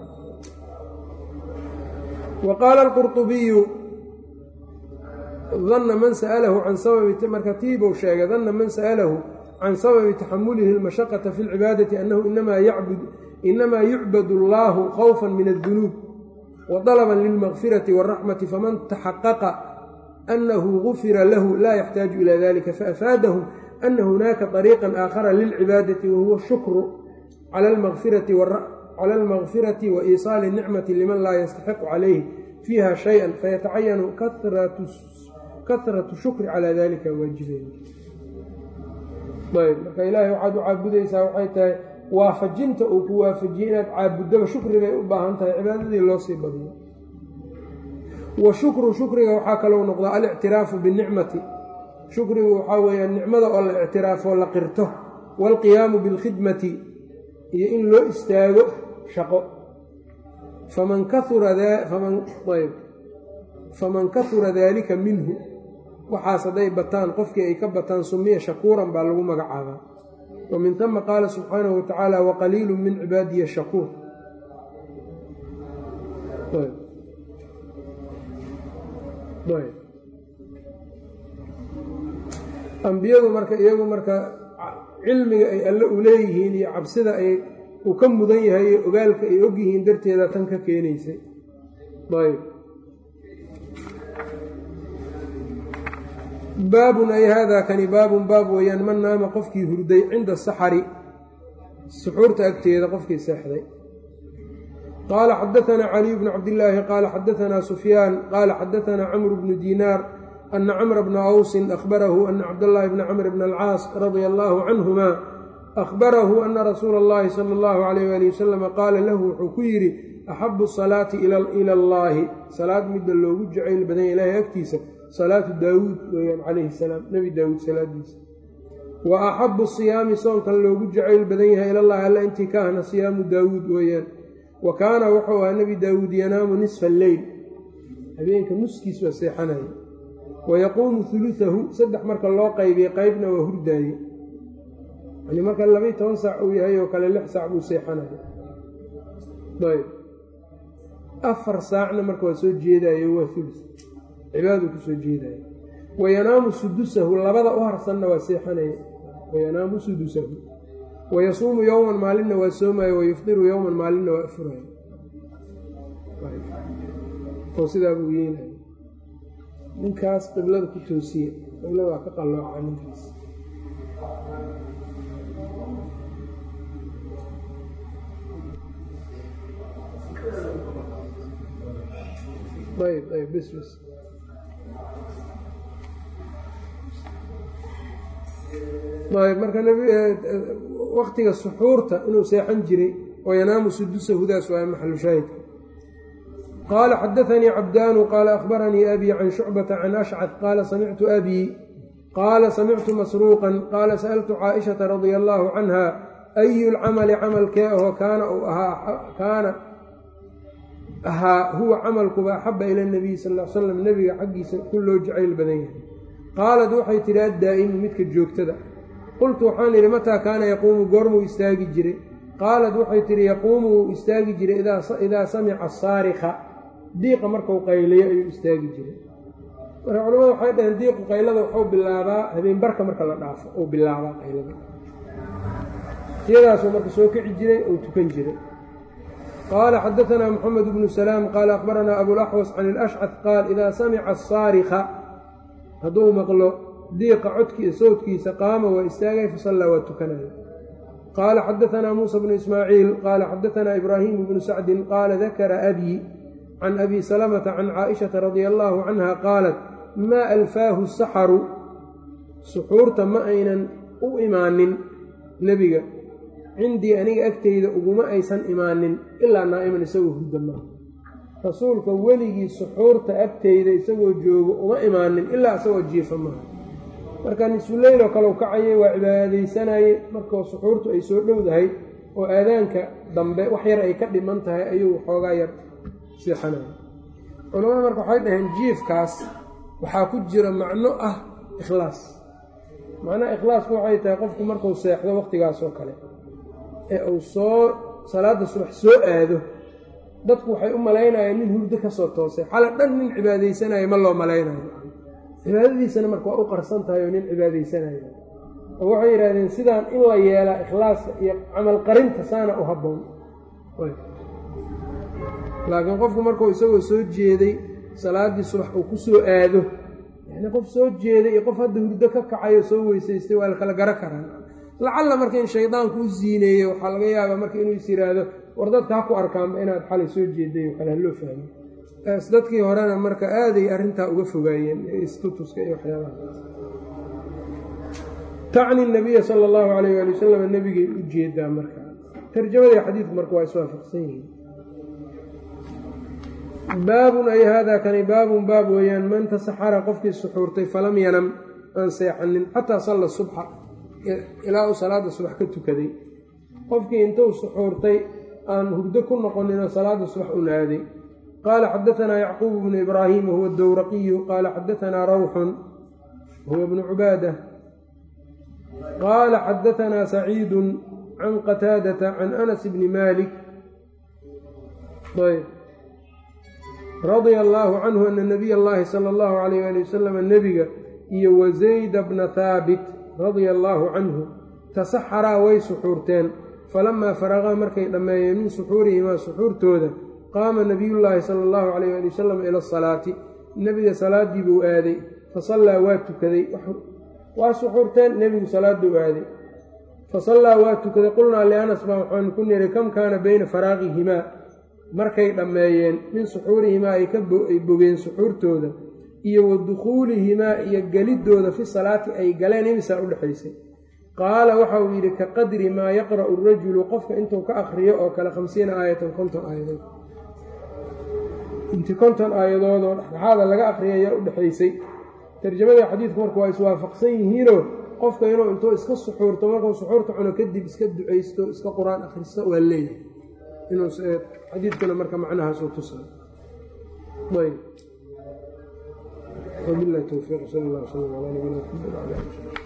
wa qaala alqurطubiyu danna man sa'alahu can sababi marka tiibuu sheegay danna man sa'alahu can sababi taxamulihi almashaqata fi lcibaadati annahu inamaa yucbad allahu khawfan min addunuub wa dalaban lilmakfirati wاlraxmati faman taxaqaqa annahu gufira lahu laa yaxtaaju ila dalika faafaadahum ana hunaaka طariiqan aakhara lilcibaadati wahuwa shukru cala almakfirati wa iisaali nicmati liman laa yastaxiqu calayhi fiiha shayئa fayatacayanu kahratu shukri calaa dalika waajibeyn ayb marka ilaahay waxaad u caabudaysaa waxay tahay waafajinta uu ku waafajiyey inaad caabuddaba shukri bay u baahan tahay cibaadadii loo sii badiyo wa shukru shukriga waxaa kalou noqdaa alictiraafu binicmati shukrigu waxaa weeyaan nicmada oo la ictiraafo la qirto waalqiyaamu bilkhidmati iyo in loo istaago shaqo faman kauraayb faman kahura daalika minhu waxaas hadday bataan qofkii ay ka bataan sumiya shakuuran baa lagu magacaabaa wa min tama qaala subxaanahu watacaala waqaliilu min cibaadiya shakuur ambiyadu marka iyagu marka cilmiga ay alle u leeyihiin iyo cabsida ay uu ka mudan yahay iyo ogaalka ay ogyihiin darteeda tan ka keenaysay ayb baabun ay haadaa kani baabun baab weeyaan man naama qofkii hurday cinda saxari suxuurta agteeda qofkii seexday qaala xadaanaa caliy bnu cabdillaahi qaala xadaanaa sufyaan qaala xadaanaa camru bnu diinaar ana camra bna awsin ahbarahu ana cabdallaahi bna camr bna alcaas radia allaahu canhuma ahbarahu ana rasuula allahi sala allahu calayh waali wasalama qaala lahu wuxuu ku yidhi axabu salaati ila allaahi salaad midda loogu jacayl badanya ilaahay agtiisa salaatu daawuud weeyaan calayhi salaam nebi daawuud salaadiisa wa axabu siyaami soonkan loogu jacayl badan yahay ilallahi alla intii ka ahna siyaamu daawuud weeyaan wa kaana wuxuu ahaa nebi daawuud yanaamu nisfa alleyl habeenka nuskiis waa seexanaya wa yaquumu hulusahu saddex marka loo qaybiye qeybna waa hurdaaye yani marka labaiy toban saac uu yahay oo kale lix saac buu seexanaya ayb afar saacna marka waa soo jeedaayo waa hulus cibaaduu ku soo jeedaya wa yanaamu sudusahu labada u harsanna waa seexanaya wa yanaamu sudusahu wa yasuumu yowman maalinna waa soomaya wa yufdiru yowman maalinna waa afuraya oo sidaa buu yeelaya ninkaas qiblada ku toosiye qiblada waa ka qallooca ninkaas ayb ayb bs bs ayb marka waktiga suxuurta inuu seexan jiray oo yanaamu sudusahudaas waa maxalu shaahidka qaala xadaanii cabdaanu qaala akhbaranii abii can shucbata can ashcad qaala samictu abii qaala samictu masruuqan qaala sa'altu caaishata radia allaahu canha ayu lcamali camalkee ahoo kaana uu ahaa kaana ahaa huwa camalkuba axaba ila nabiyi sal l slam nebiga xaggiisa ku loo jacayl badan yahay qaalad waxay tidhi addaa'imu midka joogtada qultu waxaan idhi mataa kaana yaquumu goormuu istaagi jiray qaalad waxay tidhi yaquumu wuu istaagi jiray idaa samica asaarika diiqa markau qayliyo ayuu istaagi jiray marka culamadu waxay dhaheen diiqu qaylada waxuu bilaabaa habeenbarka marka la dhaafo uu bilaabaa qaylada siyadaasuu marka soo kici jiray ou tukan jiray qaala xadaanaa moxamed bnu salaam qaala akhbaranaa abulaxwas can ilashcad qaal idaa samica asaarika hadduu maqlo diiqa codkii sowdkiisa qaama waa istaagay fasallaa waa tukanaya qaala xadaanaa muusa bnu ismaaciil qaala xadaanaa ibraahimu bnu sacdin qaala dakara abii can abi salamata can caaishata radia allaahu canha qaalat maa alfaahu saxaru suxuurta ma aynan u imaanin nebiga cindii aniga agteyda uguma aysan imaanin ilaa naa'iman isagoo hurda maaha rasuulka weligii suxuurta agteyda isagoo joogo uma imaanin ilaa isagoo jiifa maaha marka nisfuleyloo kaleu kacayay waa cibaadaysanayey markoo suxuurtu ay soo dhowdahay oo aadaanka dambe wax yar ay ka dhiman tahay ayuu xoogaa yar siixanaya culamada marka waxay dhaheen jiifkaas waxaa ku jira macno ah ikhlaas macnaha ikhlaasku waxay tahay qofku markuu seexdo wakhtigaas oo kale ee uu soo salaadda subax soo aado dadku waxay u malaynayaan nin hurdo ka soo toosay xala dhan nin cibaadaysanayo ma loo malaynayo cibaadadiisana marka waa u qarsan tahay oo nin cibaadaysanayo oo waxay yidhahdeen sidaan in la yeelaa ikhlaaska iyo camal qarinta saana u habboon laakiin qofku markuu isagoo soo jeeday salaaddii subax uu ku soo aado yacnii qof soo jeeday iyo qof hadda hurdo ka kacayo soo weysaystay waa la kala garo karaa lacalla marka in shaydaanku u siineeyo waxaa laga yaabaa marka inuu is yidhaahdo war dadka ha ku arkaanba inaad xalay soo jeeday oo kale haloo fahmo dadkii horena marka aaday arrintaa uga fogaayeen istutuska iyo waxyaabaha tacni nabiya sala allahu calayh waali wasalam nebigay u jeedaa marka tarjamadii xadiidku marka waa iswaafaqsan yihiin baabun ay haadaa kani baabun baab weeyaan man tasaxara qofkii suxuurtay falam yanam aan seexanin xataa salla subxa ilaa uu salaada subax ka tukaday qofkii intuu suxuurtay aan hurdo ku noqoninoo salaada subax u naaday qaala xadaanaa yacquub bnu ibraahim wahuwa dowraqiyu qaala xadaanaa rawxun wahuwa bnu cubaada qaala xadaanaa saciidu can qataadata can anas bni maalik ayb radia allaahu canhu ana nabiy allahi sala allahu calayh ali wasalam nebiga iyo wasayda bna haabit radia allaahu canhu tasaxaraa way suxuurteen falamaa faraqaa markay dhammeeyeen min suxuurihimaa suxuurtooda qaama nabiyullaahi sala allahu calayh ali wasalam ila asalaati nebiga salaaddii buu aaday fasallaa waa tukaday waa suxuurteen nebigu salaaduu aaday fasallaa waa tukaday qulnaa lianas baa waxaanu ku niri kam kaana beyna faraaqihimaa markay dhammeeyeen min suxuurihimaa ay ka ay bogeen suxuurtooda iyo wa dukhuulihimaa iyo geliddooda fi salaati ay galeen imisaa u dhexaysay qaala waxa uu yidhi ka qadri maa yaqra'u rajulu qofka intuu ka akhriyo oo kale khamsiina aayatan konton aayadood inti konton aayadoodoo dhexdhexaada laga akhriyay ayaa u dhexaysay tarjamada xadiidku marka waa iswaafaqsan yihiinoo qofka inuu intuu iska suxuurto markuu suxuurta cuno kadib iska ducaysto iska qur-aan akhristo waa leeyahay inuu xadiidkuna marka macnahaasuu tusa ayb wabilahi towfiiq sal allah wslam calaa nabiyina maxamed wala ali